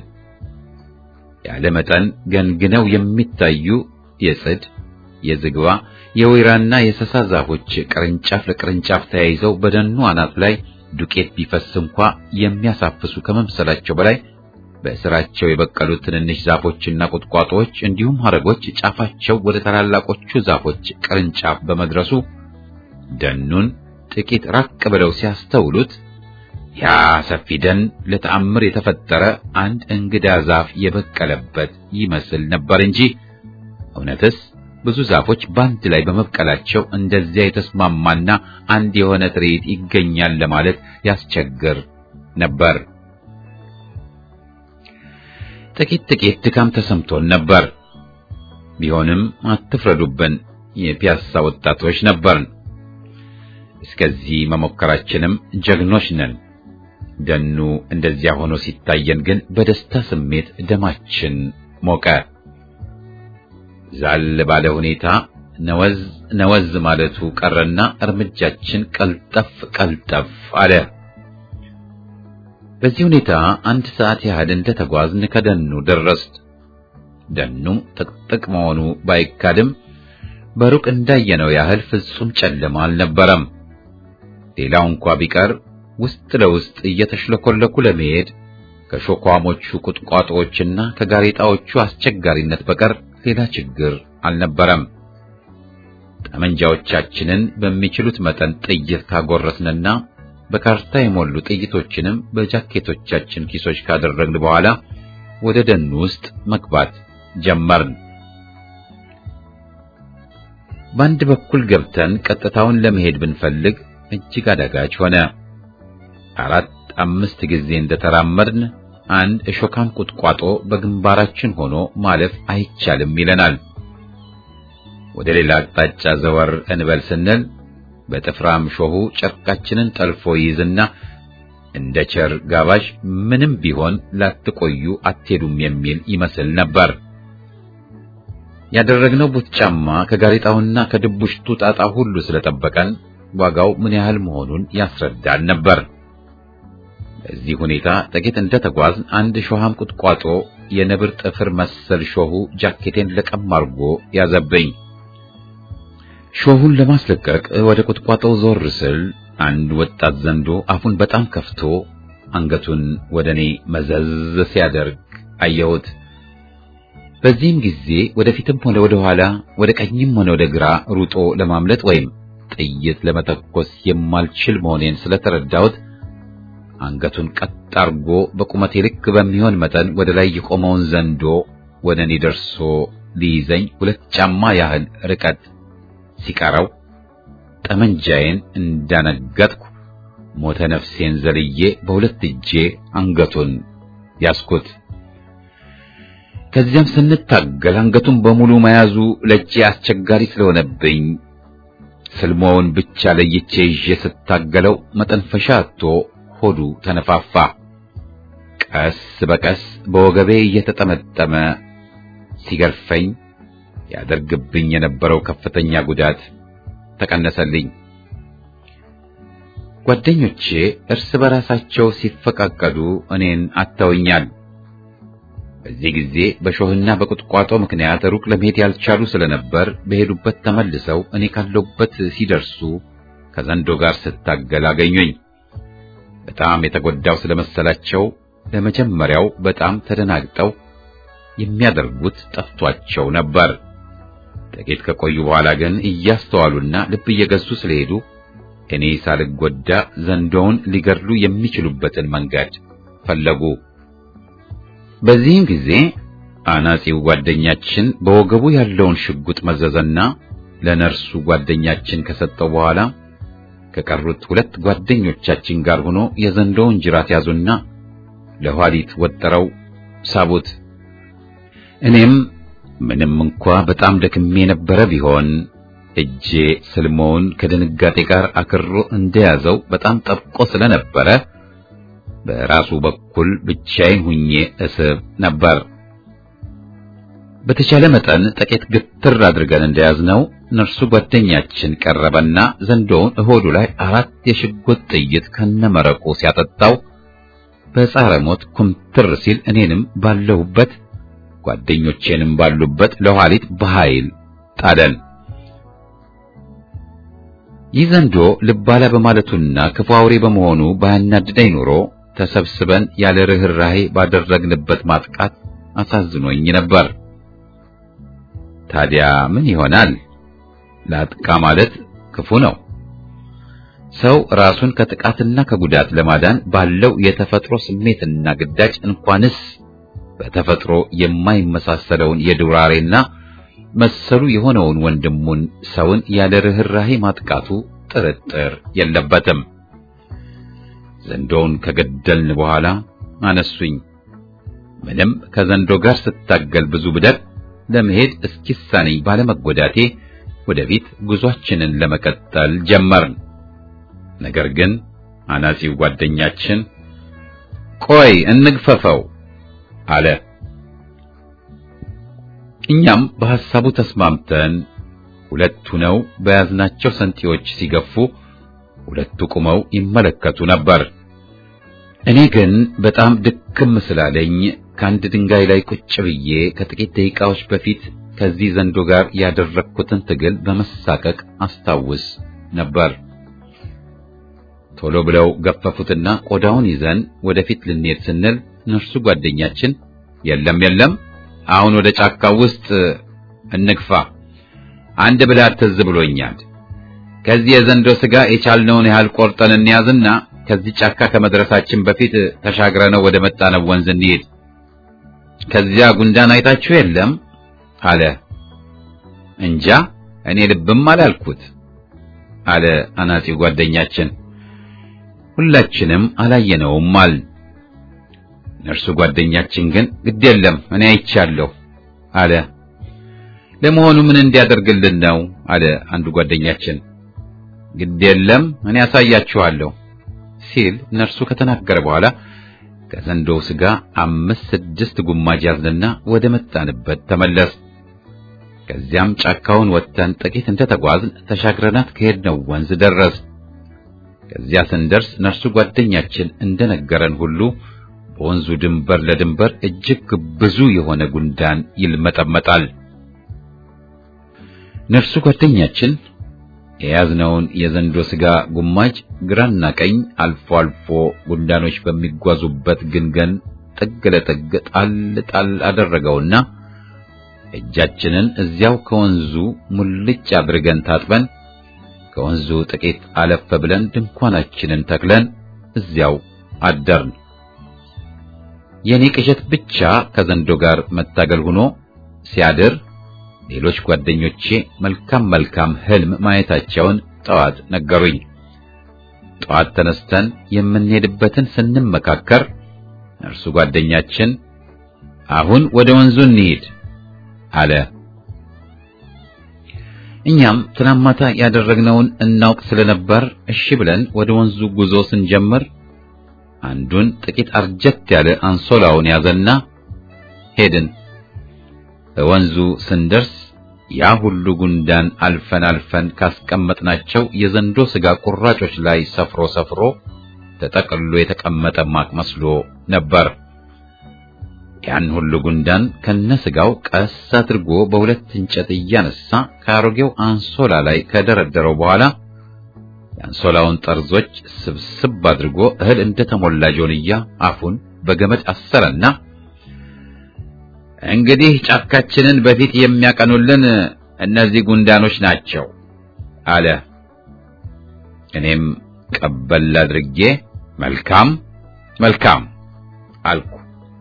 ያለ መጠን ገንግነው የሚታዩ የጽድ፣ የዝግባ፣ የወይራና የሰሳ ዛፎች ቅርንጫፍ ለቅርንጫፍ ተያይዘው በደኑ አናት ላይ ዱቄት ቢፈስ እንኳ የሚያሳፍሱ ከመምሰላቸው በላይ በስራቸው የበቀሉት ትንንሽ ዛፎችና ቁጥቋጦዎች እንዲሁም ሐረጎች ጫፋቸው ወደ ታላላቆቹ ዛፎች ቅርንጫፍ በመድረሱ ደኑን ጥቂት ራቅ ብለው ሲያስተውሉት ያ ሰፊ ደን ለተአምር የተፈጠረ አንድ እንግዳ ዛፍ የበቀለበት ይመስል ነበር እንጂ እውነትስ ብዙ ዛፎች በአንድ ላይ በመብቀላቸው እንደዚያ የተስማማና አንድ የሆነ ትርኢት ይገኛል ለማለት ያስቸግር ነበር። ጥቂት ጥቂት ድካም ተሰምቶን ነበር። ቢሆንም አትፍረዱብን፣ የፒያሳ ወጣቶች ነበርን። እስከዚህ መሞከራችንም ጀግኖች ነን። ደኑ እንደዚያ ሆኖ ሲታየን ግን በደስታ ስሜት ደማችን ሞቀ። ዛል ባለ ሁኔታ ነወዝ ነወዝ ማለቱ ቀረና እርምጃችን ቀልጠፍ ቀልጠፍ አለ። በዚህ ሁኔታ አንድ ሰዓት ያህል እንደተጓዝን ከደኑ ደረስን። ደኑ ጥቅጥቅ መሆኑ ባይካድም በሩቅ እንዳየነው ያህል ፍጹም ጨለማ አልነበረም። ሌላው እንኳ ቢቀር ውስጥ ለውስጥ እየተሽለኮለኩ ለመሄድ ከሾኳሞቹ ቁጥቋጦዎችና ከጋሬጣዎቹ አስቸጋሪነት በቀር ሌላ ችግር አልነበረም። ጠመንጃዎቻችንን በሚችሉት መጠን ጥይት ካጎረስንና በካርታ የሞሉ ጥይቶችንም በጃኬቶቻችን ኪሶች ካደረግን በኋላ ወደ ደኑ ውስጥ መግባት ጀመርን። በአንድ በኩል ገብተን ቀጥታውን ለመሄድ ብንፈልግ እጅግ አዳጋች ሆነ። አራት አምስት ጊዜ እንደተራመድን አንድ እሾካም ቁጥቋጦ በግንባራችን ሆኖ ማለፍ አይቻልም ይለናል። ወደ ሌላ አቅጣጫ ዘወር እንበል ስንል በጥፍራም ሾሁ ጨርቃችንን ጠልፎ ይይዝና እንደ ቸር ጋባዥ ምንም ቢሆን ላትቆዩ አትሄዱም የሚል ይመስል ነበር። ያደረግነው ቡት ጫማ ከጋሬጣውና ከድቡሽቱ ጣጣ ሁሉ ስለጠበቀን ዋጋው ምን ያህል መሆኑን ያስረዳል ነበር። በዚህ ሁኔታ ጥቂት እንደተጓዝን አንድ ሾሃም ቁጥቋጦ የነብር ጥፍር መሰል ሾሁ ጃኬቴን ለቀም አርጎ ያዘበኝ። ሾሁን ለማስለቀቅ ወደ ቁጥቋጦው ዞር ስል አንድ ወጣት ዘንዶ አፉን በጣም ከፍቶ አንገቱን ወደ እኔ መዘዝ ሲያደርግ አየሁት። በዚህም ጊዜ ወደፊትም ሆነ ወደ ኋላ፣ ወደ ቀኝም ሆነ ወደ ግራ ሩጦ ለማምለጥ ወይም ጥይት ለመተኮስ የማልችል መሆኔን ስለተረዳሁት አንገቱን ቀጥ አርጎ በቁመቴ ልክ በሚሆን መጠን ወደ ላይ የቆመውን ዘንዶ ወደ እኔ ደርሶ ሊይዘኝ ሁለት ጫማ ያህል ርቀት ሲቀረው ጠመንጃዬን እንዳነገጥኩ ሞተ ነፍሴን ዘልዬ በሁለት እጄ አንገቱን ያስኩት። ከዚያም ስንታገል አንገቱን በሙሉ መያዙ ለእጄ አስቸጋሪ ስለሆነብኝ ስልሞውን ብቻ ለይቼ ይዤ ስታገለው መጠንፈሻ አጥቶ ሆዱ ተነፋፋ። ቀስ በቀስ በወገቤ እየተጠመጠመ ሲገርፈኝ ያደርግብኝ የነበረው ከፍተኛ ጉዳት ተቀነሰልኝ። ጓደኞቼ እርስ በራሳቸው ሲፈቃቀዱ እኔን አተውኛል። በዚህ ጊዜ በሾህና በቁጥቋጦ ምክንያት ሩቅ ለመሄድ ያልቻሉ ስለነበር በሄዱበት ተመልሰው እኔ ካለሁበት ሲደርሱ ከዘንዶ ጋር ስታገል አገኙኝ። በጣም የተጎዳው ስለመሰላቸው ለመጀመሪያው በጣም ተደናግጠው የሚያደርጉት ጠፍቷቸው ነበር። ጥቂት ከቆዩ በኋላ ግን እያስተዋሉና ልብ እየገዙ ስለሄዱ እኔ ሳልጎዳ ዘንዶውን ሊገድሉ የሚችሉበትን መንገድ ፈለጉ። በዚህም ጊዜ አናጺው ጓደኛችን በወገቡ ያለውን ሽጉጥ መዘዘና ለነርሱ ጓደኛችን ከሰጠው በኋላ ከቀሩት ሁለት ጓደኞቻችን ጋር ሆኖ የዘንዶውን ጅራት ያዙና ለኋሊት ወጥረው ሳቡት። እኔም ምንም እንኳ በጣም ደክሜ የነበረ ቢሆን እጄ ስልሞውን ከድንጋጤ ጋር አክሮ እንደያዘው በጣም ጠብቆ ስለነበረ በራሱ በኩል ብቻዬን ሁኜ እስብ ነበር። በተቻለ መጠን ጥቂት ግትር አድርገን እንደያዝነው ነርሱ ጓደኛችን ቀረበና ዘንዶውን እሆዱ ላይ አራት የሽጉጥ ጥይት ከነመረቁ ሲያጠጣው በጻረ ሞት ኩምትር ሲል እኔንም ባለሁበት ጓደኞቼንም ባሉበት ለኋሊት በኃይል ጣለን። ይህ ዘንዶ ልባላ በማለቱና ክፉ አውሬ በመሆኑ ባያናድደኝ ኖሮ ተሰብስበን ያለ ርኅራኄ ባደረግንበት ማጥቃት አሳዝኖኝ ነበር። ታዲያ ምን ይሆናል? ላጥቃ ማለት ክፉ ነው። ሰው ራሱን ከጥቃትና ከጉዳት ለማዳን ባለው የተፈጥሮ ስሜትና ግዳጅ እንኳንስ በተፈጥሮ የማይመሳሰለውን የዱር አውሬና መሰሉ የሆነውን ወንድሙን ሰውን ያለ ርኅራኄ ማጥቃቱ ጥርጥር የለበትም። ዘንዶውን ከገደልን በኋላ አነሱኝ። ምንም ከዘንዶ ጋር ስታገል ብዙ ብደር ለመሄድ እስኪሳነኝ ባለመጎዳቴ ወደፊት ጉዟችንን ለመቀጠል ጀመርን። ነገር ግን አናጺው ጓደኛችን ቆይ እንግፈፈው አለ። እኛም በሐሳቡ ተስማምተን ሁለቱ ነው በያዝናቸው ሰንጢዎች ሲገፉ ሁለቱ ቁመው ይመለከቱ ነበር። እኔ ግን በጣም ድክም ስላለኝ ከአንድ ድንጋይ ላይ ቁጭ ብዬ ከጥቂት ደቂቃዎች በፊት ከዚህ ዘንዶ ጋር ያደረግኩትን ትግል በመሳቀቅ አስታውስ ነበር። ቶሎ ብለው ገፈፉትና ቆዳውን ይዘን ወደፊት ልንሄድ ስንል ነርሱ ጓደኛችን የለም የለም፣ አሁን ወደ ጫካው ውስጥ እንግፋ፣ አንድ ብልሃት ትዝ ብሎኛል። ከዚህ የዘንዶ ስጋ የቻልነውን ያህል ቆርጠን እንያዝና ከዚህ ጫካ ከመድረሳችን በፊት ተሻግረነው ወደ መጣነው ወንዝ እንሂድ። ከዚያ ጉንዳን አይታችሁ የለም አለ። እንጃ እኔ ልብም አላልኩት አለ አናጺው ጓደኛችን። ሁላችንም አላየነውም አል ነርሱ ጓደኛችን ግን ግድ የለም እኔ አይቻለሁ አለ። ለመሆኑ ምን እንዲያደርግልን ነው አለ አንዱ ጓደኛችን። ግድ የለም እኔ ያሳያችኋለሁ ሲል ነርሱ ከተናገረ በኋላ ከዘንዶው ስጋ አምስት ስድስት ጉማጅ ያዝንና ወደ መጣንበት ተመለስ። ከዚያም ጫካውን ወጥተን ጥቂት እንደተጓዝን ተሻግረናት ከሄድነው ወንዝ ደረስ። ከዚያ ስንደርስ ነርሱ ጓደኛችን እንደነገረን ሁሉ በወንዙ ድንበር ለድንበር እጅግ ብዙ የሆነ ጉንዳን ይልመጠመጣል። ነርሱ ጓደኛችን የያዝነውን የዘንዶ ስጋ ጉማጅ ግራና ቀኝ አልፎ አልፎ ጉንዳኖች በሚጓዙበት ግንገን ጥግ ለጥግ ጣል ጣል አደረገውና እጃችንን እዚያው ከወንዙ ሙልጭ አድርገን ታጥበን ከወንዙ ጥቂት አለፍ ብለን ድንኳናችንን ተክለን እዚያው አደርን። የኔ ቅዠት ብቻ ከዘንዶ ጋር መታገል ሆኖ ሲያድር ሌሎች ጓደኞቼ መልካም መልካም ህልም ማየታቸውን ጠዋት ነገሩኝ። ጠዋት ተነስተን የምንሄድበትን ስንመካከር እርሱ ጓደኛችን አሁን ወደ ወንዙ እንሂድ አለ። እኛም ትናንት ማታ ያደረግነውን እናውቅ ስለነበር እሺ ብለን ወደ ወንዙ ጉዞ ስንጀምር አንዱን ጥቂት አርጀት ያለ አንሶላውን ያዘና ሄድን። በወንዙ ስንደርስ ያ ሁሉ ጉንዳን አልፈን አልፈን ካስቀመጥናቸው የዘንዶ ስጋ ቁራጮች ላይ ሰፍሮ ሰፍሮ ተጠቅልሎ የተቀመጠ ማቅ መስሎ ነበር። ያን ሁሉ ጉንዳን ከነስጋው ቀስ አድርጎ በሁለት እንጨት እያነሳ ከአሮጌው አንሶላ ላይ ከደረደረው በኋላ የአንሶላውን ጠርዞች ስብስብ አድርጎ እህል እንደተሞላ ጆንያ አፉን በገመድ አሰረና እንግዲህ ጫካችንን በፊት የሚያቀኑልን እነዚህ ጉንዳኖች ናቸው አለ። እኔም ቀበል አድርጌ መልካም መልካም አልኩ።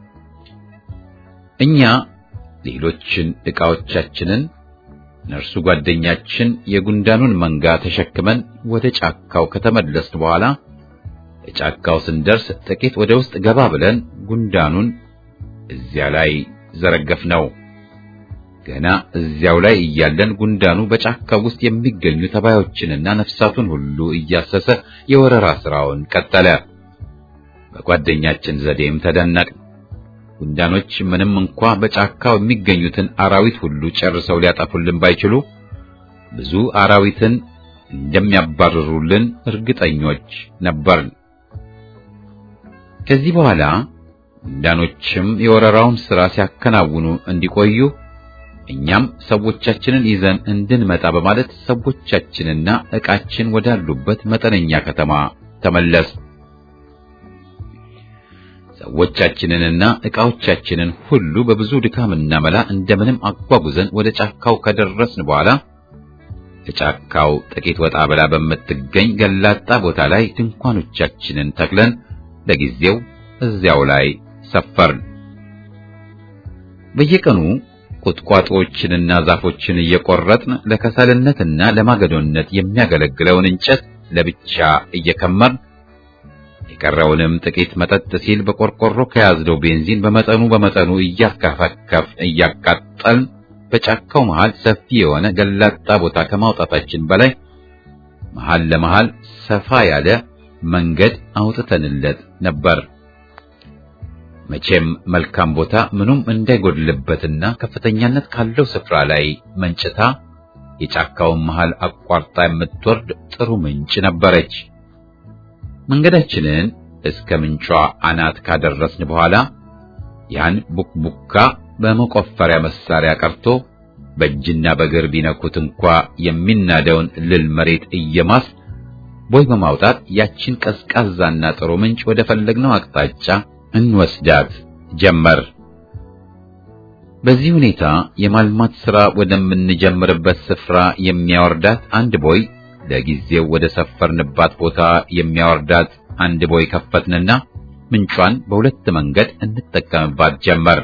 እኛ ሌሎችን ዕቃዎቻችንን ነርሱ ጓደኛችን የጉንዳኑን መንጋ ተሸክመን ወደ ጫካው ከተመለስን በኋላ ጫካው ስንደርስ ጥቂት ወደ ውስጥ ገባ ብለን ጉንዳኑን እዚያ ላይ ዘረገፍነው። ገና እዚያው ላይ እያለን ጉንዳኑ በጫካው ውስጥ የሚገኙ ተባዮችንና ነፍሳቱን ሁሉ እያሰሰ የወረራ ስራውን ቀጠለ። በጓደኛችን ዘዴም ተደነቅን። ጉንዳኖች ምንም እንኳ በጫካው የሚገኙትን አራዊት ሁሉ ጨርሰው ሊያጠፉልን ባይችሉ ብዙ አራዊትን እንደሚያባርሩልን እርግጠኞች ነበርን። ከዚህ በኋላ ጉንዳኖችም የወረራውን ሥራ ሲያከናውኑ እንዲቆዩ እኛም ሰዎቻችንን ይዘን እንድንመጣ በማለት ሰዎቻችንና ዕቃችን ወዳሉበት መጠነኛ ከተማ ተመለስ። ሰዎቻችንንና ዕቃዎቻችንን ሁሉ በብዙ ድካምና መላ እንደምንም አጓጉዘን ወደ ጫካው ከደረስን በኋላ ከጫካው ጥቂት ወጣ ብላ በምትገኝ ገላጣ ቦታ ላይ ድንኳኖቻችንን ተክለን ለጊዜው እዚያው ላይ ሰፈርን። በየቀኑ ቁጥቋጦዎችንና ዛፎችን እየቆረጥን ለከሰልነትና ለማገዶነት የሚያገለግለውን እንጨት ለብቻ እየከመርን የቀረውንም ጥቂት መጠጥ ሲል በቆርቆሮ ከያዝነው ቤንዚን በመጠኑ በመጠኑ እያካፈከፍ እያቃጠልን በጫካው መሃል ሰፊ የሆነ ገላጣ ቦታ ከማውጣታችን በላይ መሃል ለመሃል ሰፋ ያለ መንገድ አውጥተንለት ነበር። መቼም መልካም ቦታ ምኑም እንዳይጎድልበትና ከፍተኛነት ካለው ስፍራ ላይ መንጭታ የጫካውን መሃል አቋርጣ የምትወርድ ጥሩ ምንጭ ነበረች። መንገዳችንን እስከ ምንጯ አናት ካደረስን በኋላ ያን ቡክቡካ በመቆፈሪያ መሳሪያ ቀርቶ በእጅና በእግር ቢነኩት እንኳ የሚናደውን ልል መሬት እየማስ ቦይ በማውጣት ያችን ቀዝቃዛና ጥሩ ምንጭ ወደ ፈለግነው አቅጣጫ እንወስዳት ጀመር። በዚህ ሁኔታ የማልማት ሥራ ወደምንጀምርበት ስፍራ የሚያወርዳት አንድ ቦይ ለጊዜው ወደ ሰፈርንባት ቦታ የሚያወርዳት አንድ ቦይ ከፈትንና ምንጯን በሁለት መንገድ እንጠቀምባት ጀመር።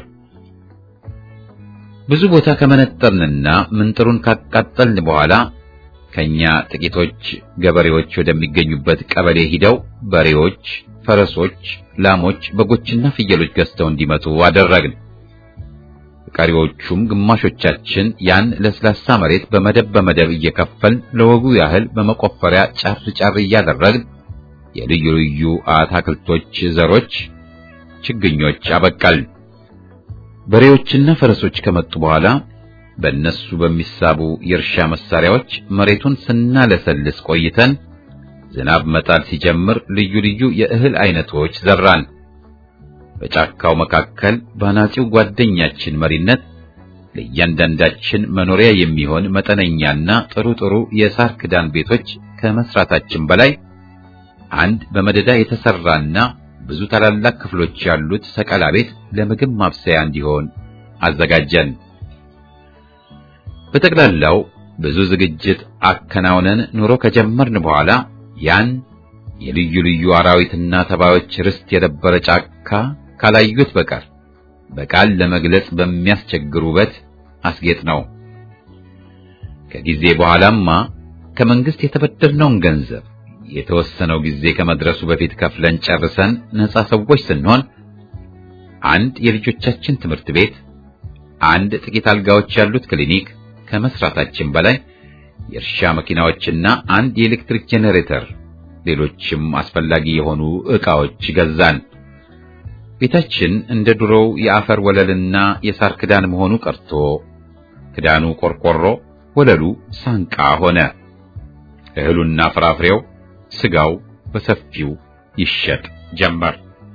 ብዙ ቦታ ከመነጠርንና ምንጥሩን ካቃጠልን በኋላ ከኛ ጥቂቶች ገበሬዎች ወደሚገኙበት ቀበሌ ሂደው በሬዎች፣ ፈረሶች፣ ላሞች፣ በጎችና ፍየሎች ገዝተው እንዲመጡ አደረግን። ቀሪዎቹም ግማሾቻችን ያን ለስላሳ መሬት በመደብ በመደብ እየከፈልን ለወጉ ያህል በመቆፈሪያ ጫር ጫር እያደረግን የልዩ ልዩ አታክልቶች ዘሮች፣ ችግኞች አበቀል። በሬዎችና ፈረሶች ከመጡ በኋላ በእነሱ በሚሳቡ የእርሻ መሳሪያዎች መሬቱን ስናለሰልስ ቆይተን ዝናብ መጣል ሲጀምር ልዩ ልዩ የእህል አይነቶች ዘራን። በጫካው መካከል በአናጺው ጓደኛችን መሪነት ለእያንዳንዳችን መኖሪያ የሚሆን መጠነኛና ጥሩ ጥሩ የሳር ክዳን ቤቶች ከመስራታችን በላይ አንድ በመደዳ የተሰራና ብዙ ታላላቅ ክፍሎች ያሉት ሰቀላ ቤት ለምግብ ማብሰያ እንዲሆን አዘጋጀን። በጠቅላላው ብዙ ዝግጅት አከናውነን ኑሮ ከጀመርን በኋላ ያን የልዩ ልዩ አራዊትና ተባዮች ርስት የነበረ ጫካ ካላዩት በቀር በቃል ለመግለጽ በሚያስቸግር ውበት አስጌጥ ነው። ከጊዜ በኋላማ ከመንግስት የተበደርነውን ገንዘብ የተወሰነው ጊዜ ከመድረሱ በፊት ከፍለን ጨርሰን ነፃ ሰዎች ስንሆን አንድ የልጆቻችን ትምህርት ቤት፣ አንድ ጥቂት አልጋዎች ያሉት ክሊኒክ ከመስራታችን በላይ የእርሻ መኪናዎችና አንድ የኤሌክትሪክ ጄኔሬተር፣ ሌሎችም አስፈላጊ የሆኑ ዕቃዎች ገዛን። ቤታችን እንደ ድሮው የአፈር ወለልና የሳር ክዳን መሆኑ ቀርቶ ክዳኑ ቆርቆሮ፣ ወለሉ ሳንቃ ሆነ። እህሉና ፍራፍሬው፣ ስጋው በሰፊው ይሸጥ ጀመር።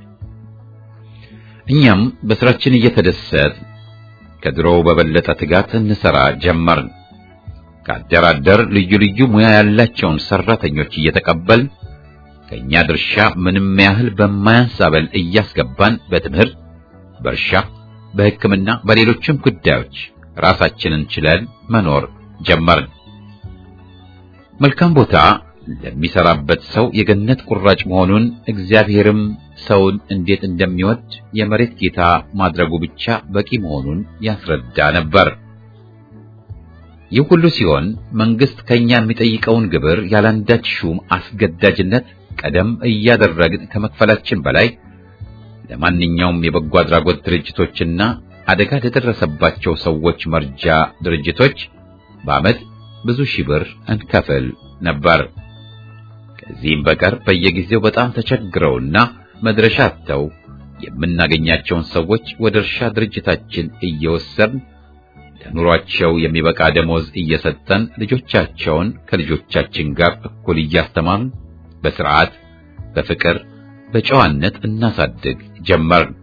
እኛም በስራችን እየተደሰት ከድሮው በበለጠ ትጋት እንሰራ ጀመርን። ከአደራደር ልዩ ልዩ ሙያ ያላቸውን ሰራተኞች እየተቀበልን ከኛ ድርሻ ምንም ያህል በማያንስ አበል እያስገባን በትምህርት፣ በእርሻ፣ በሕክምና፣ በሌሎችም ጉዳዮች ራሳችንን ችለን መኖር ጀመርን። መልካም ቦታ ለሚሰራበት ሰው የገነት ቁራጭ መሆኑን እግዚአብሔርም ሰውን እንዴት እንደሚወድ የመሬት ጌታ ማድረጉ ብቻ በቂ መሆኑን ያስረዳ ነበር። ይህ ሁሉ ሲሆን መንግስት ከኛ የሚጠይቀውን ግብር ያላንዳች ሹም አስገዳጅነት ቀደም እያደረግን ከመክፈላችን በላይ ለማንኛውም የበጎ አድራጎት ድርጅቶችና አደጋ ለደረሰባቸው ሰዎች መርጃ ድርጅቶች በዓመት ብዙ ሺህ ብር እንከፍል ነበር። ከዚህም በቀር በየጊዜው በጣም ተቸግረውና መድረሻ አጥተው የምናገኛቸውን ሰዎች ወደ እርሻ ድርጅታችን እየወሰድን ለኑሯቸው የሚበቃ ደሞዝ እየሰጠን ልጆቻቸውን ከልጆቻችን ጋር እኩል እያስተማርን በስርዓት፣ በፍቅር፣ በጨዋነት እናሳድግ ጀመርን።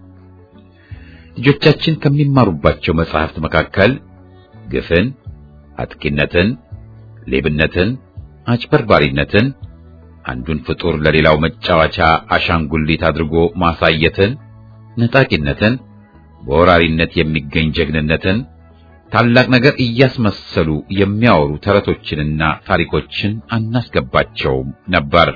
ልጆቻችን ከሚማሩባቸው መጻሕፍት መካከል ግፍን፣ አጥቂነትን፣ ሌብነትን፣ አጭበርባሪነትን፣ አንዱን ፍጡር ለሌላው መጫወቻ አሻንጉሊት አድርጎ ማሳየትን፣ ነጣቂነትን፣ በወራሪነት የሚገኝ ጀግንነትን፣ ታላቅ ነገር እያስመሰሉ የሚያወሩ ተረቶችንና ታሪኮችን አናስገባቸውም ነበር።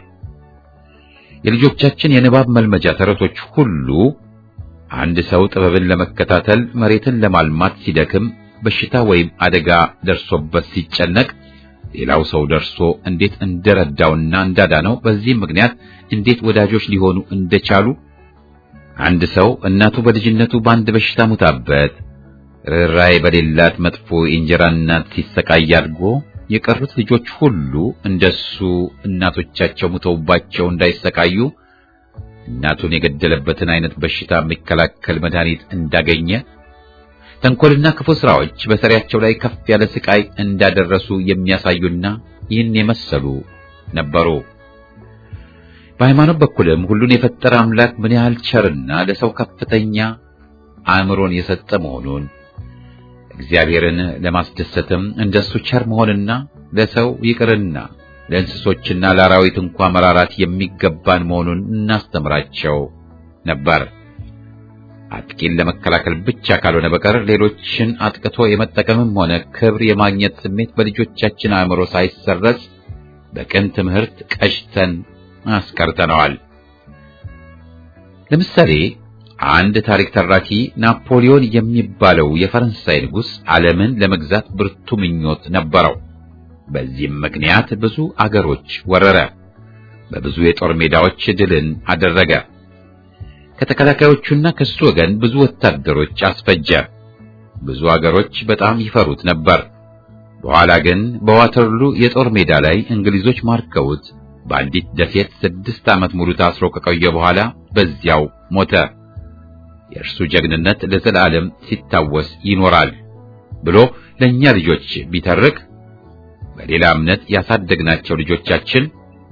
የልጆቻችን የንባብ መልመጃ ተረቶች ሁሉ አንድ ሰው ጥበብን ለመከታተል መሬትን ለማልማት ሲደክም በሽታ ወይም አደጋ ደርሶበት ሲጨነቅ ሌላው ሰው ደርሶ እንዴት እንደረዳውና እንዳዳነው በዚህም ምክንያት እንዴት ወዳጆች ሊሆኑ እንደቻሉ አንድ ሰው እናቱ በልጅነቱ በአንድ በሽታ ሙታበት ርኅራኄ በሌላት መጥፎ የእንጀራ እናት ሲሰቃይ አድጎ የቀሩት ልጆች ሁሉ እንደሱ እናቶቻቸው ሙተውባቸው እንዳይሰቃዩ እናቱን የገደለበትን አይነት በሽታ የሚከላከል መድኃኒት እንዳገኘ ተንኮልና ክፉ ስራዎች በሰሪያቸው ላይ ከፍ ያለ ስቃይ እንዳደረሱ የሚያሳዩና ይህን የመሰሉ ነበሩ። በሃይማኖት በኩልም ሁሉን የፈጠረ አምላክ ምን ያህል ቸርና ለሰው ከፍተኛ አእምሮን የሰጠ መሆኑን እግዚአብሔርን ለማስደሰትም እንደሱ ቸር መሆንና ለሰው ይቅርና ለእንስሶችና ለአራዊት እንኳ መራራት የሚገባን መሆኑን እናስተምራቸው ነበር። አጥቂን ለመከላከል ብቻ ካልሆነ በቀር ሌሎችን አጥቅቶ የመጠቀምም ሆነ ክብር የማግኘት ስሜት በልጆቻችን አእምሮ ሳይሰረጽ በቅን ትምህርት ቀጭተን አስቀርተነዋል። ለምሳሌ አንድ ታሪክ ተራኪ ናፖሊዮን የሚባለው የፈረንሳይ ንጉሥ ዓለምን ለመግዛት ብርቱ ምኞት ነበረው። በዚህም ምክንያት ብዙ አገሮች ወረረ። በብዙ የጦር ሜዳዎች ድልን አደረገ። ከተከላካዮቹና ከሱ ወገን ብዙ ወታደሮች አስፈጀ። ብዙ አገሮች በጣም ይፈሩት ነበር። በኋላ ግን በዋተርሉ የጦር ሜዳ ላይ እንግሊዞች ማርከውት በአንዲት ደሴት ስድስት ዓመት ሙሉ ታስሮ ከቆየ በኋላ በዚያው ሞተ። የእርሱ ጀግንነት ለዘላለም ሲታወስ ይኖራል ብሎ ለእኛ ልጆች ቢተርክ በሌላ እምነት ያሳደግናቸው ልጆቻችን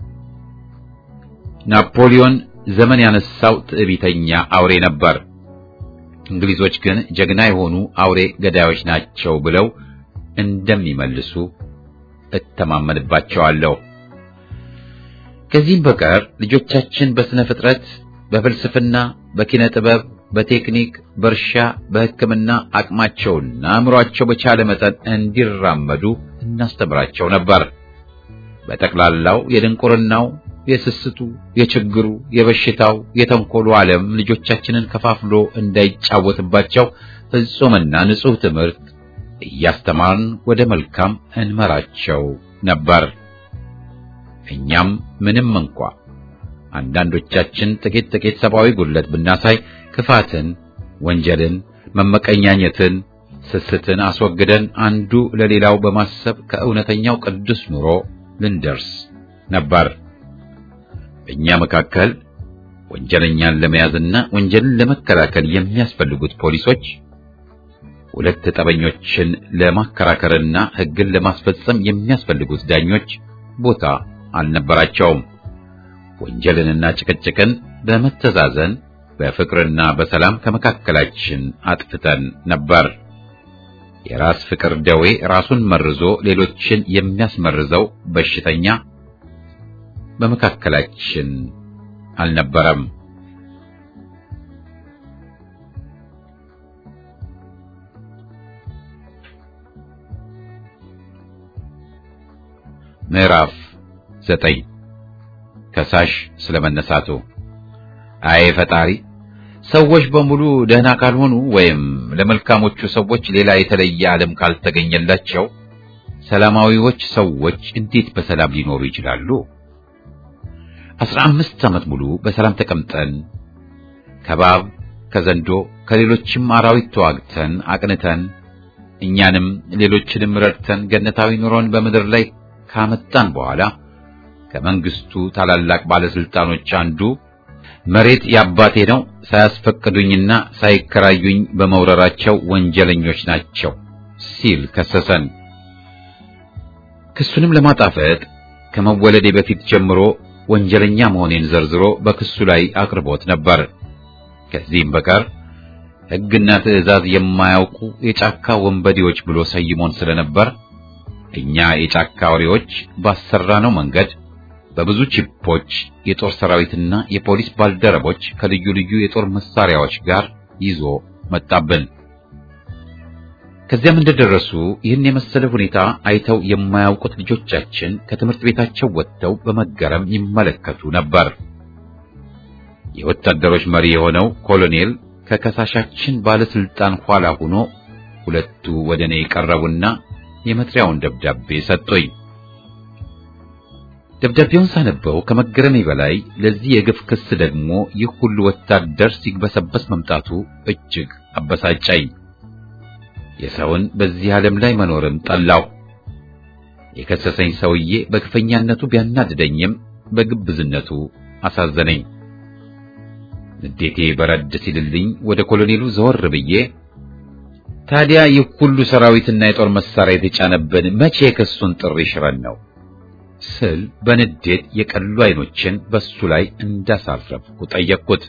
ናፖሊዮን ዘመን ያነሳው ትዕቢተኛ አውሬ ነበር፣ እንግሊዞች ግን ጀግና የሆኑ አውሬ ገዳዮች ናቸው ብለው እንደሚመልሱ እተማመንባቸዋለሁ። ከዚህም በቀር ልጆቻችን በስነ ፍጥረት፣ በፍልስፍና፣ በኪነ ጥበብ፣ በቴክኒክ፣ በእርሻ፣ በሕክምና አቅማቸውና አእምሮአቸው በቻለ መጠን እንዲራመዱ እናስተምራቸው ነበር። በጠቅላላው የድንቁርናው፣ የስስቱ፣ የችግሩ፣ የበሽታው፣ የተንኮሉ ዓለም ልጆቻችንን ከፋፍሎ እንዳይጫወትባቸው ፍጹምና ንጹሕ ትምህርት እያስተማርን ወደ መልካም እንመራቸው ነበር። እኛም ምንም እንኳ አንዳንዶቻችን ጥቂት ጥቂት ሰብአዊ ጉድለት ብናሳይ ክፋትን፣ ወንጀልን፣ መመቀኛኘትን፣ ስስትን አስወግደን አንዱ ለሌላው በማሰብ ከእውነተኛው ቅዱስ ኑሮ ልንደርስ ነበር። በእኛ መካከል ወንጀለኛን ለመያዝና ወንጀልን ለመከላከል የሚያስፈልጉት ፖሊሶች ሁለት ጠበኞችን ለማከራከርና ሕግን ለማስፈጸም የሚያስፈልጉት ዳኞች ቦታ አልነበራቸውም። ወንጀልንና ጭቅጭቅን በመተዛዘን በፍቅርና በሰላም ከመካከላችን አጥፍተን ነበር። የራስ ፍቅር ደዌ ራሱን መርዞ ሌሎችን የሚያስመርዘው በሽተኛ በመካከላችን አልነበረም። ምዕራፍ ዘጠኝ ከሳሽ ስለመነሳቱ። አይ ፈጣሪ፣ ሰዎች በሙሉ ደህና ካልሆኑ ወይም ለመልካሞቹ ሰዎች ሌላ የተለየ ዓለም ካልተገኘላቸው ሰላማዊዎች ሰዎች እንዴት በሰላም ሊኖሩ ይችላሉ? አስራ አምስት ዓመት ሙሉ በሰላም ተቀምጠን ከባብ ከዘንዶ ከሌሎችም አራዊት ተዋግተን አቅንተን እኛንም ሌሎችንም ረድተን ገነታዊ ኑሮን በምድር ላይ ካመጣን በኋላ ከመንግስቱ ታላላቅ ባለስልጣኖች አንዱ መሬት የአባቴ ነው ሳያስፈቅዱኝና ሳይከራዩኝ በመውረራቸው ወንጀለኞች ናቸው ሲል ከሰሰን። ክሱንም ለማጣፈጥ ከመወለዴ በፊት ጀምሮ ወንጀለኛ መሆኔን ዘርዝሮ በክሱ ላይ አቅርቦት ነበር። ከዚህም በቀር ሕግና ትዕዛዝ የማያውቁ የጫካ ወንበዴዎች ብሎ ሰይሞን ስለነበር እኛ የጫካ አውሬዎች ባሰራነው መንገድ በብዙ ቺፖች የጦር ሰራዊትና የፖሊስ ባልደረቦች ከልዩ ልዩ የጦር መሳሪያዎች ጋር ይዞ መጣብን። ከዚያም እንደደረሱ ይህን የመሰለ ሁኔታ አይተው የማያውቁት ልጆቻችን ከትምህርት ቤታቸው ወጥተው በመገረም ይመለከቱ ነበር። የወታደሮች መሪ የሆነው ኮሎኔል ከከሳሻችን ባለስልጣን ኋላ ሆኖ ሁለቱ ወደ እኔ ቀረቡና የመጥሪያውን ደብዳቤ ሰጡኝ። ደብዳቤውን ሳነበው ከመገረሜ በላይ ለዚህ የግፍ ክስ ደግሞ ይህ ሁሉ ወታደር ሲግበሰበስ መምጣቱ እጅግ አበሳጨኝ። የሰውን በዚህ ዓለም ላይ መኖርም ጠላሁ። የከሰሰኝ ሰውዬ በግፈኛነቱ ቢያናድደኝም በግብዝነቱ አሳዘነኝ። ንዴቴ በረድ ሲልልኝ ወደ ኮሎኔሉ ዘወር ብዬ ታዲያ ይህ ሁሉ ሰራዊትና የጦር መሳሪያ የተጫነብን መቼ የክሱን ጥሪ ሽረን ነው ስል በንዴት የቀሉ አይኖችን በሱ ላይ እንዳሳረፍኩ ጠየቅኩት።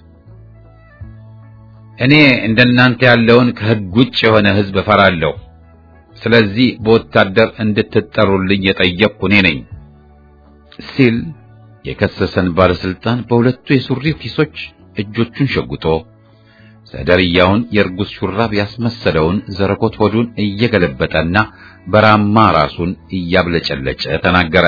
እኔ እንደናንተ ያለውን ከሕግ ውጭ የሆነ ሕዝብ እፈራለሁ። ስለዚህ በወታደር እንድትጠሩልኝ የጠየቅኩ እኔ ነኝ ሲል የከሰሰን ባለስልጣን በሁለቱ የሱሪው ኪሶች እጆቹን ሸጉጦ ሰደርያውን የእርጉዝ ሹራብ ያስመሰለውን ዘረኮት ሆዱን እየገለበጠና በራማ ራሱን እያብለጨለጨ ተናገረ።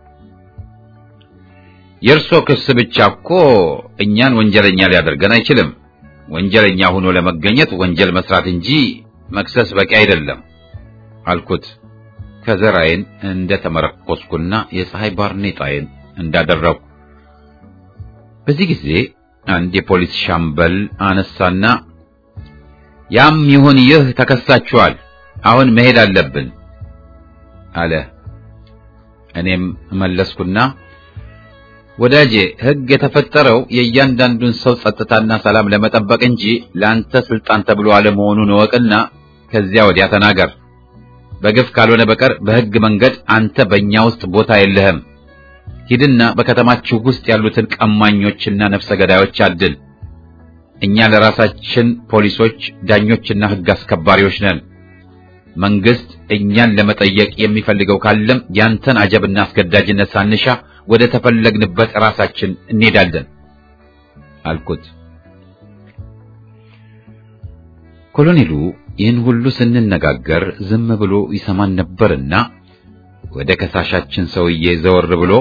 የእርሶ ክስ ብቻ እኮ እኛን ወንጀለኛ ሊያደርገን አይችልም። ወንጀለኛ ሆኖ ለመገኘት ወንጀል መስራት እንጂ መክሰስ በቂ አይደለም አልኩት። ከዘራዬን እንደተመረኮስኩና የፀሐይ ባርኔጣዬን እንዳደረኩ በዚህ ጊዜ አንድ የፖሊስ ሻምበል አነሳና ያም ይሁን ይህ ተከሳችኋል፣ አሁን መሄድ አለብን አለ። እኔም መለስኩና ወዳጄ ሕግ የተፈጠረው የእያንዳንዱን ሰው ጸጥታና ሰላም ለመጠበቅ እንጂ ለአንተ ስልጣን ተብሎ አለመሆኑን እወቅና ከዚያ ወዲያ ተናገር። በግፍ ካልሆነ በቀር በሕግ መንገድ አንተ በእኛ ውስጥ ቦታ የለህም። ሂድና በከተማችሁ ውስጥ ያሉትን ቀማኞችና ነፍሰ ገዳዮች አድን። እኛ ለራሳችን ፖሊሶች፣ ዳኞችና ሕግ አስከባሪዎች ነን። መንግስት እኛን ለመጠየቅ የሚፈልገው ካለም ያንተን አጀብና አስገዳጅነት ሳንሻ ወደ ተፈለግንበት ራሳችን እንሄዳለን አልኩት። ኮሎኔሉ ይህን ሁሉ ስንነጋገር ዝም ብሎ ይሰማን ነበርና ወደ ከሳሻችን ሰውዬ ዘወር ብሎ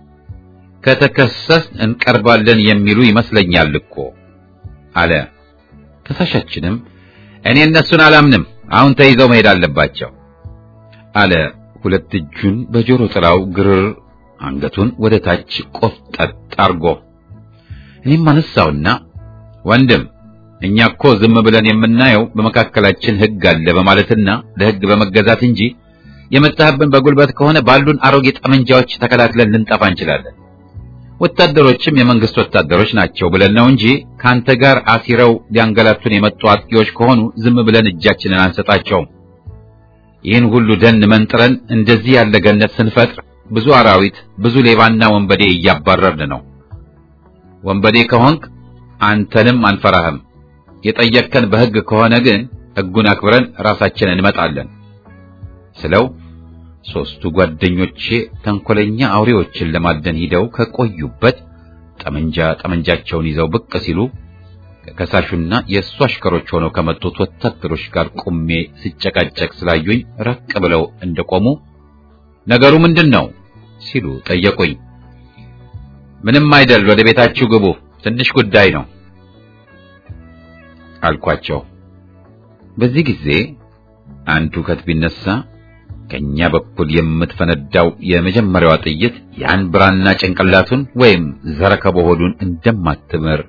ከተከሰስ እንቀርባለን የሚሉ ይመስለኛል እኮ አለ። ከሳሻችንም እኔ እነሱን አላምንም፣ አሁን ተይዘው መሄድ አለባቸው አለ። ሁለት እጁን በጆሮ ጥላው ግርር አንገቱን ወደ ታች ቆፍጠጥ አርጎ እኔም አነሳውና ወንድም እኛ እኮ ዝም ብለን የምናየው በመካከላችን ሕግ አለ በማለትና ለሕግ በመገዛት እንጂ የመጣህብን በጉልበት ከሆነ ባሉን አሮጌ ጠመንጃዎች ተከላክለን ልንጠፋ እንችላለን። ወታደሮችም የመንግስት ወታደሮች ናቸው ብለን ነው እንጂ ካንተ ጋር አሲረው ሊያንገላቱን የመጡ አጥቂዎች ከሆኑ ዝም ብለን እጃችንን አንሰጣቸውም። ይህን ሁሉ ደን መንጥረን እንደዚህ ያለ ገነት ስንፈጥር ብዙ አራዊት፣ ብዙ ሌባና ወንበዴ እያባረርን ነው። ወንበዴ ከሆንክ አንተንም አንፈራህም። የጠየቅከን በሕግ ከሆነ ግን ሕጉን አክብረን ራሳችንን እንመጣለን ስለው ሦስቱ ጓደኞቼ ተንኮለኛ አውሬዎችን ለማደን ሂደው ከቆዩበት ጠመንጃ ጠመንጃቸውን ይዘው ብቅ ሲሉ ከከሳሹና የእሱ አሽከሮች ሆነው ከመጡት ወታደሮች ጋር ቁሜ ሲጨቃጨቅ ስላዩኝ ራቅ ብለው እንደቆሙ ነገሩ ምንድን ነው ሲሉ ጠየቁኝ። ምንም አይደል፣ ወደ ቤታችሁ ግቡ፣ ትንሽ ጉዳይ ነው አልኳቸው። በዚህ ጊዜ አንዱ ከት ቢነሳ ከኛ በኩል የምትፈነዳው የመጀመሪያዋ ጥይት ያን ብራና ጭንቅላቱን ወይም ዘረከቦ ሆዱን እንደማትምር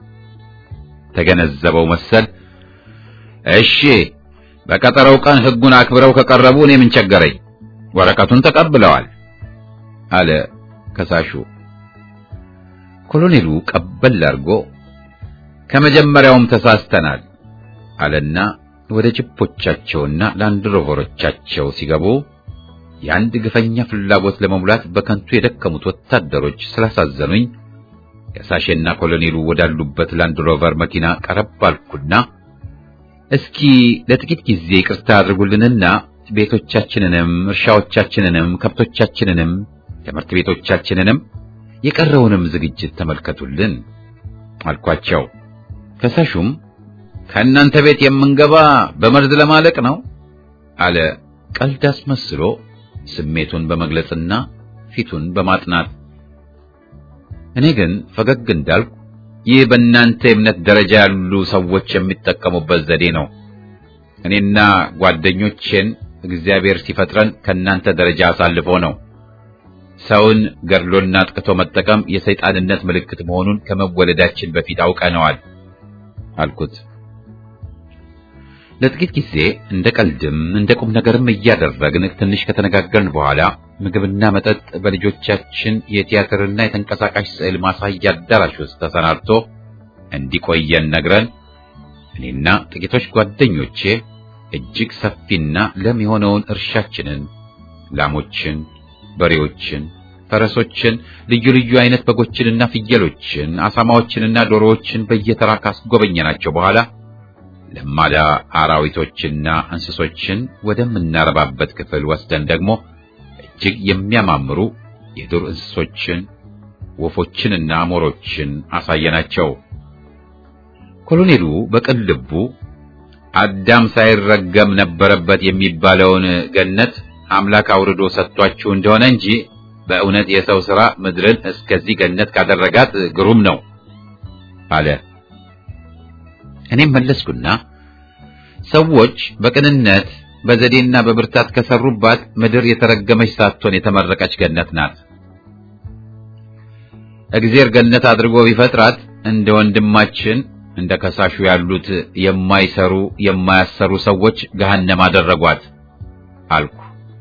ተገነዘበው መሰል። እሺ በቀጠረው ቀን ሕጉን አክብረው ከቀረቡ እኔ ምን ቸገረኝ፣ ወረቀቱን ተቀብለዋል አለ ከሳሹ። ኮሎኔሉ ቀበል አድርጎ ከመጀመሪያውም ተሳስተናል አለና ወደ ጅፖቻቸውና ላንድሮቨሮቻቸው ሲገቡ የአንድ ግፈኛ ፍላጎት ለመሙላት በከንቱ የደከሙት ወታደሮች ስላሳዘኑኝ ከሳሼና ኮሎኔሉ ወዳሉበት ላንድሮቨር መኪና ቀረብ አልኩና እስኪ ለጥቂት ጊዜ ይቅርታ አድርጉልንና ቤቶቻችንንም እርሻዎቻችንንም ከብቶቻችንንም ትምህርት ቤቶቻችንንም የቀረውንም ዝግጅት ተመልከቱልን አልኳቸው። ከሳሹም ከእናንተ ቤት የምንገባ በመርዝ ለማለቅ ነው አለ፣ ቀልድ አስመስሎ ስሜቱን በመግለጽና ፊቱን በማጥናት። እኔ ግን ፈገግ እንዳልኩ ይህ በእናንተ የእምነት ደረጃ ያሉ ሰዎች የሚጠቀሙበት ዘዴ ነው። እኔና ጓደኞቼን እግዚአብሔር ሲፈጥረን ከእናንተ ደረጃ አሳልፎ ነው። ሰውን ገድሎና አጥቅቶ መጠቀም የሰይጣንነት ምልክት መሆኑን ከመወለዳችን በፊት አውቀነዋል አልኩት። ለጥቂት ጊዜ እንደ ቀልድም እንደ ቁም ነገርም እያደረግን ትንሽ ከተነጋገርን በኋላ ምግብና መጠጥ በልጆቻችን የቲያትርና የተንቀሳቃሽ ስዕል ማሳያ አዳራሽ ውስጥ ተሰናድቶ እንዲቆየን ነግረን እኔና ጥቂቶች ጓደኞቼ እጅግ ሰፊና ለም የሆነውን እርሻችንን፣ ላሞችን፣ በሬዎችን፣ ፈረሶችን፣ ልዩ ልዩ አይነት በጎችንና ፍየሎችን፣ አሳማዎችንና ዶሮዎችን በየተራ ካስጎበኘናቸው በኋላ ለማዳ አራዊቶችና እንስሶችን ወደምናረባበት ክፍል ወስደን ደግሞ እጅግ የሚያማምሩ የዱር እንስሶችን፣ ወፎችንና አሞሮችን አሳየናቸው። ኮሎኔሉ በቅን ልቡ አዳም ሳይረገም ነበረበት የሚባለውን ገነት አምላክ አውርዶ ሰጥቷችሁ እንደሆነ እንጂ በእውነት የሰው ሥራ ምድርን እስከዚህ ገነት ካደረጋት ግሩም ነው አለ። እኔም መለስኩና ሰዎች በቅንነት በዘዴና በብርታት ከሰሩባት ምድር የተረገመች ሳትሆን የተመረቀች ገነት ናት። እግዚአብሔር ገነት አድርጎ ቢፈጥራት እንደ ወንድማችን እንደ ከሳሹ ያሉት የማይሰሩ የማያሰሩ ሰዎች ገሃነም አደረጓት አልኩ።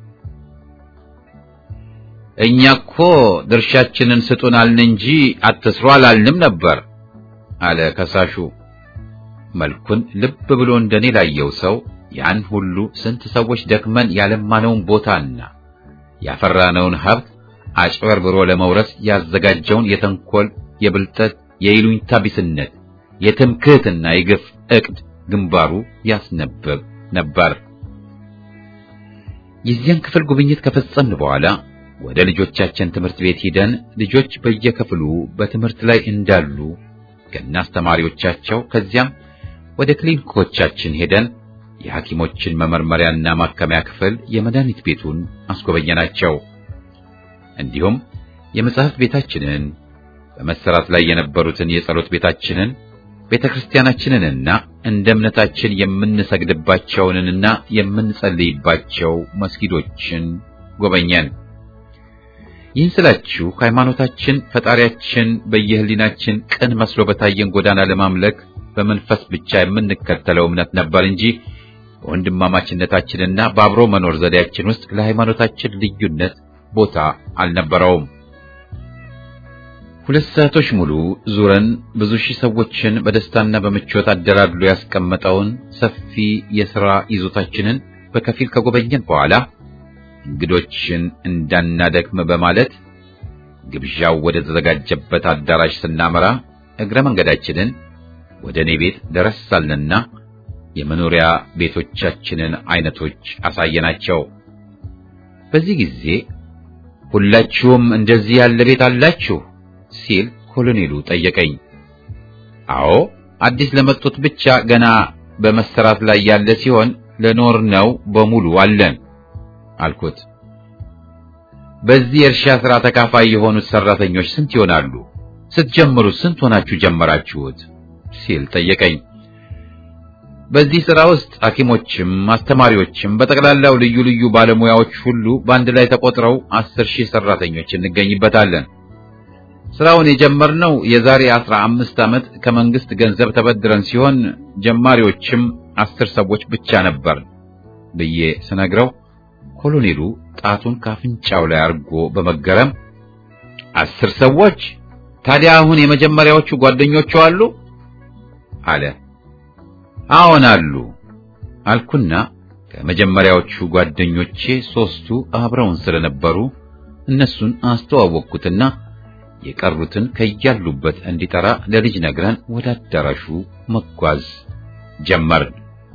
እኛ እኮ ድርሻችንን ስጡን አልን እንጂ አትስሩ አላልንም ነበር አለ ከሳሹ። መልኩን ልብ ብሎ እንደኔ ላየው ሰው ያን ሁሉ ስንት ሰዎች ደክመን ያለማነውን ቦታና ያፈራነውን ሀብት አጭበርብሮ ለመውረስ ያዘጋጀውን የተንኮል፣ የብልጠት፣ የይሉኝታ ቢስነት፣ የትምክህትና የግፍ ዕቅድ ግንባሩ ያስነበብ ነበር። የዚያን ክፍል ጉብኝት ከፈጸምን በኋላ ወደ ልጆቻችን ትምህርት ቤት ሂደን ልጆች በየክፍሉ በትምህርት ላይ እንዳሉ ከናስተማሪዎቻቸው ከዚያም ወደ ክሊኒኮቻችን ሄደን የሐኪሞችን መመርመሪያና ማከሚያ ክፍል፣ የመድኃኒት ቤቱን አስጎበኘናቸው። እንዲሁም የመጽሐፍት ቤታችንን፣ በመሰራት ላይ የነበሩትን የጸሎት ቤታችንን፣ ቤተ ክርስቲያናችንንና እንደ እምነታችን የምንሰግድባቸውንና የምንጸልይባቸው መስጊዶችን ጎበኘን። ይህን ስላችሁ ሃይማኖታችን ፈጣሪያችን በየህሊናችን ቅን መስሎ በታየን ጎዳና ለማምለክ በመንፈስ ብቻ የምንከተለው እምነት ነበር እንጂ በወንድማማችነታችንና በአብሮ መኖር ዘዴያችን ውስጥ ለሃይማኖታችን ልዩነት ቦታ አልነበረውም። ሁለት ሰዓቶች ሙሉ ዙረን ብዙ ሺህ ሰዎችን በደስታና በምቾት አደላድሎ ያስቀመጠውን ሰፊ የሥራ ይዞታችንን በከፊል ከጎበኘን በኋላ እንግዶችን እንዳናደክም በማለት ግብዣው ወደ ተዘጋጀበት አዳራሽ ስናመራ እግረ መንገዳችንን ወደ እኔ ቤት ደረስ አልንና የመኖሪያ ቤቶቻችንን አይነቶች አሳየናቸው። በዚህ ጊዜ ሁላችሁም እንደዚህ ያለ ቤት አላችሁ ሲል ኮሎኔሉ ጠየቀኝ። አዎ፣ አዲስ ለመጡት ብቻ ገና በመሰራት ላይ ያለ ሲሆን ለኖር ነው በሙሉ አለን አልኩት። በዚህ የእርሻ ሥራ ተካፋይ የሆኑት ሰራተኞች ስንት ይሆናሉ? ስትጀምሩ ስንት ሆናችሁ ጀመራችሁት? ሲል ጠየቀኝ። በዚህ ሥራ ውስጥ ሐኪሞችም አስተማሪዎችም በጠቅላላው ልዩ ልዩ ባለሙያዎች ሁሉ በአንድ ላይ ተቆጥረው አስር ሺህ ሰራተኞች እንገኝበታለን። ስራውን የጀመርነው የዛሬ አስራ አምስት ዓመት ከመንግስት ገንዘብ ተበድረን ሲሆን ጀማሪዎችም አስር ሰዎች ብቻ ነበር ብዬ ስነግረው ኮሎኔሉ ጣቱን ካፍንጫው ላይ አድርጎ በመገረም አስር ሰዎች ታዲያ አሁን የመጀመሪያዎቹ ጓደኞቹ አሉ አለ። አዎን አሉ አልኩና ከመጀመሪያዎቹ ጓደኞቼ ሶስቱ አብረውን ስለነበሩ እነሱን አስተዋወቅኩትና የቀሩትን ከያሉበት እንዲጠራ ለልጅ ነግረን ወደ አዳራሹ መጓዝ ጀመርን።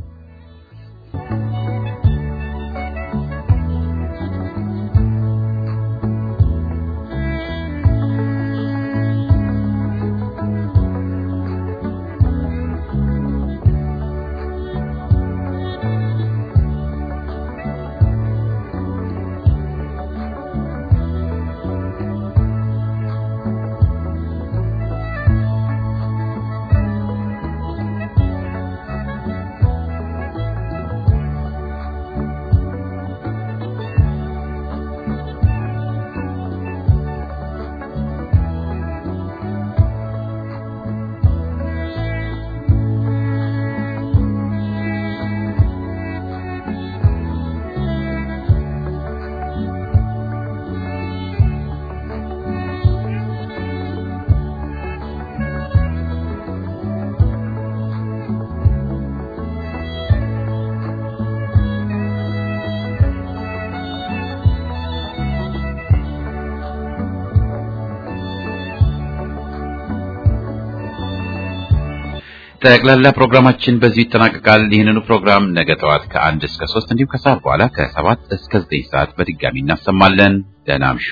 ጠቅላላ ፕሮግራማችን በዚህ ይጠናቀቃል። ይህንኑ ፕሮግራም ነገ ጠዋት ከአንድ እስከ ሶስት እንዲሁም ከሰዓት በኋላ ከሰባት እስከ ዘጠኝ ሰዓት በድጋሚ እናሰማለን። ደህና እምሹ።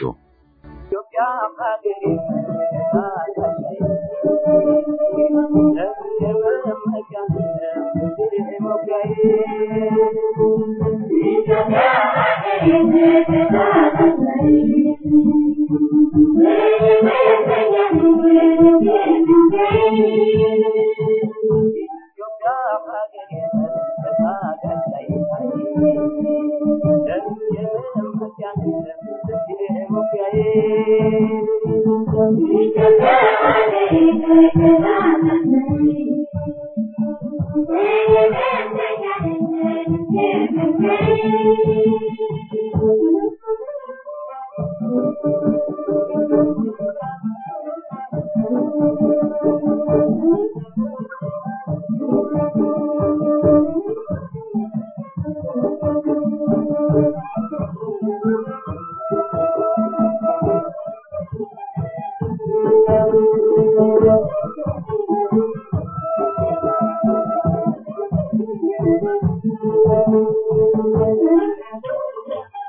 Thank you.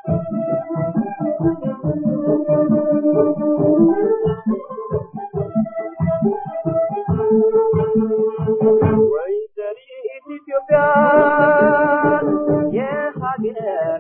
ቢለው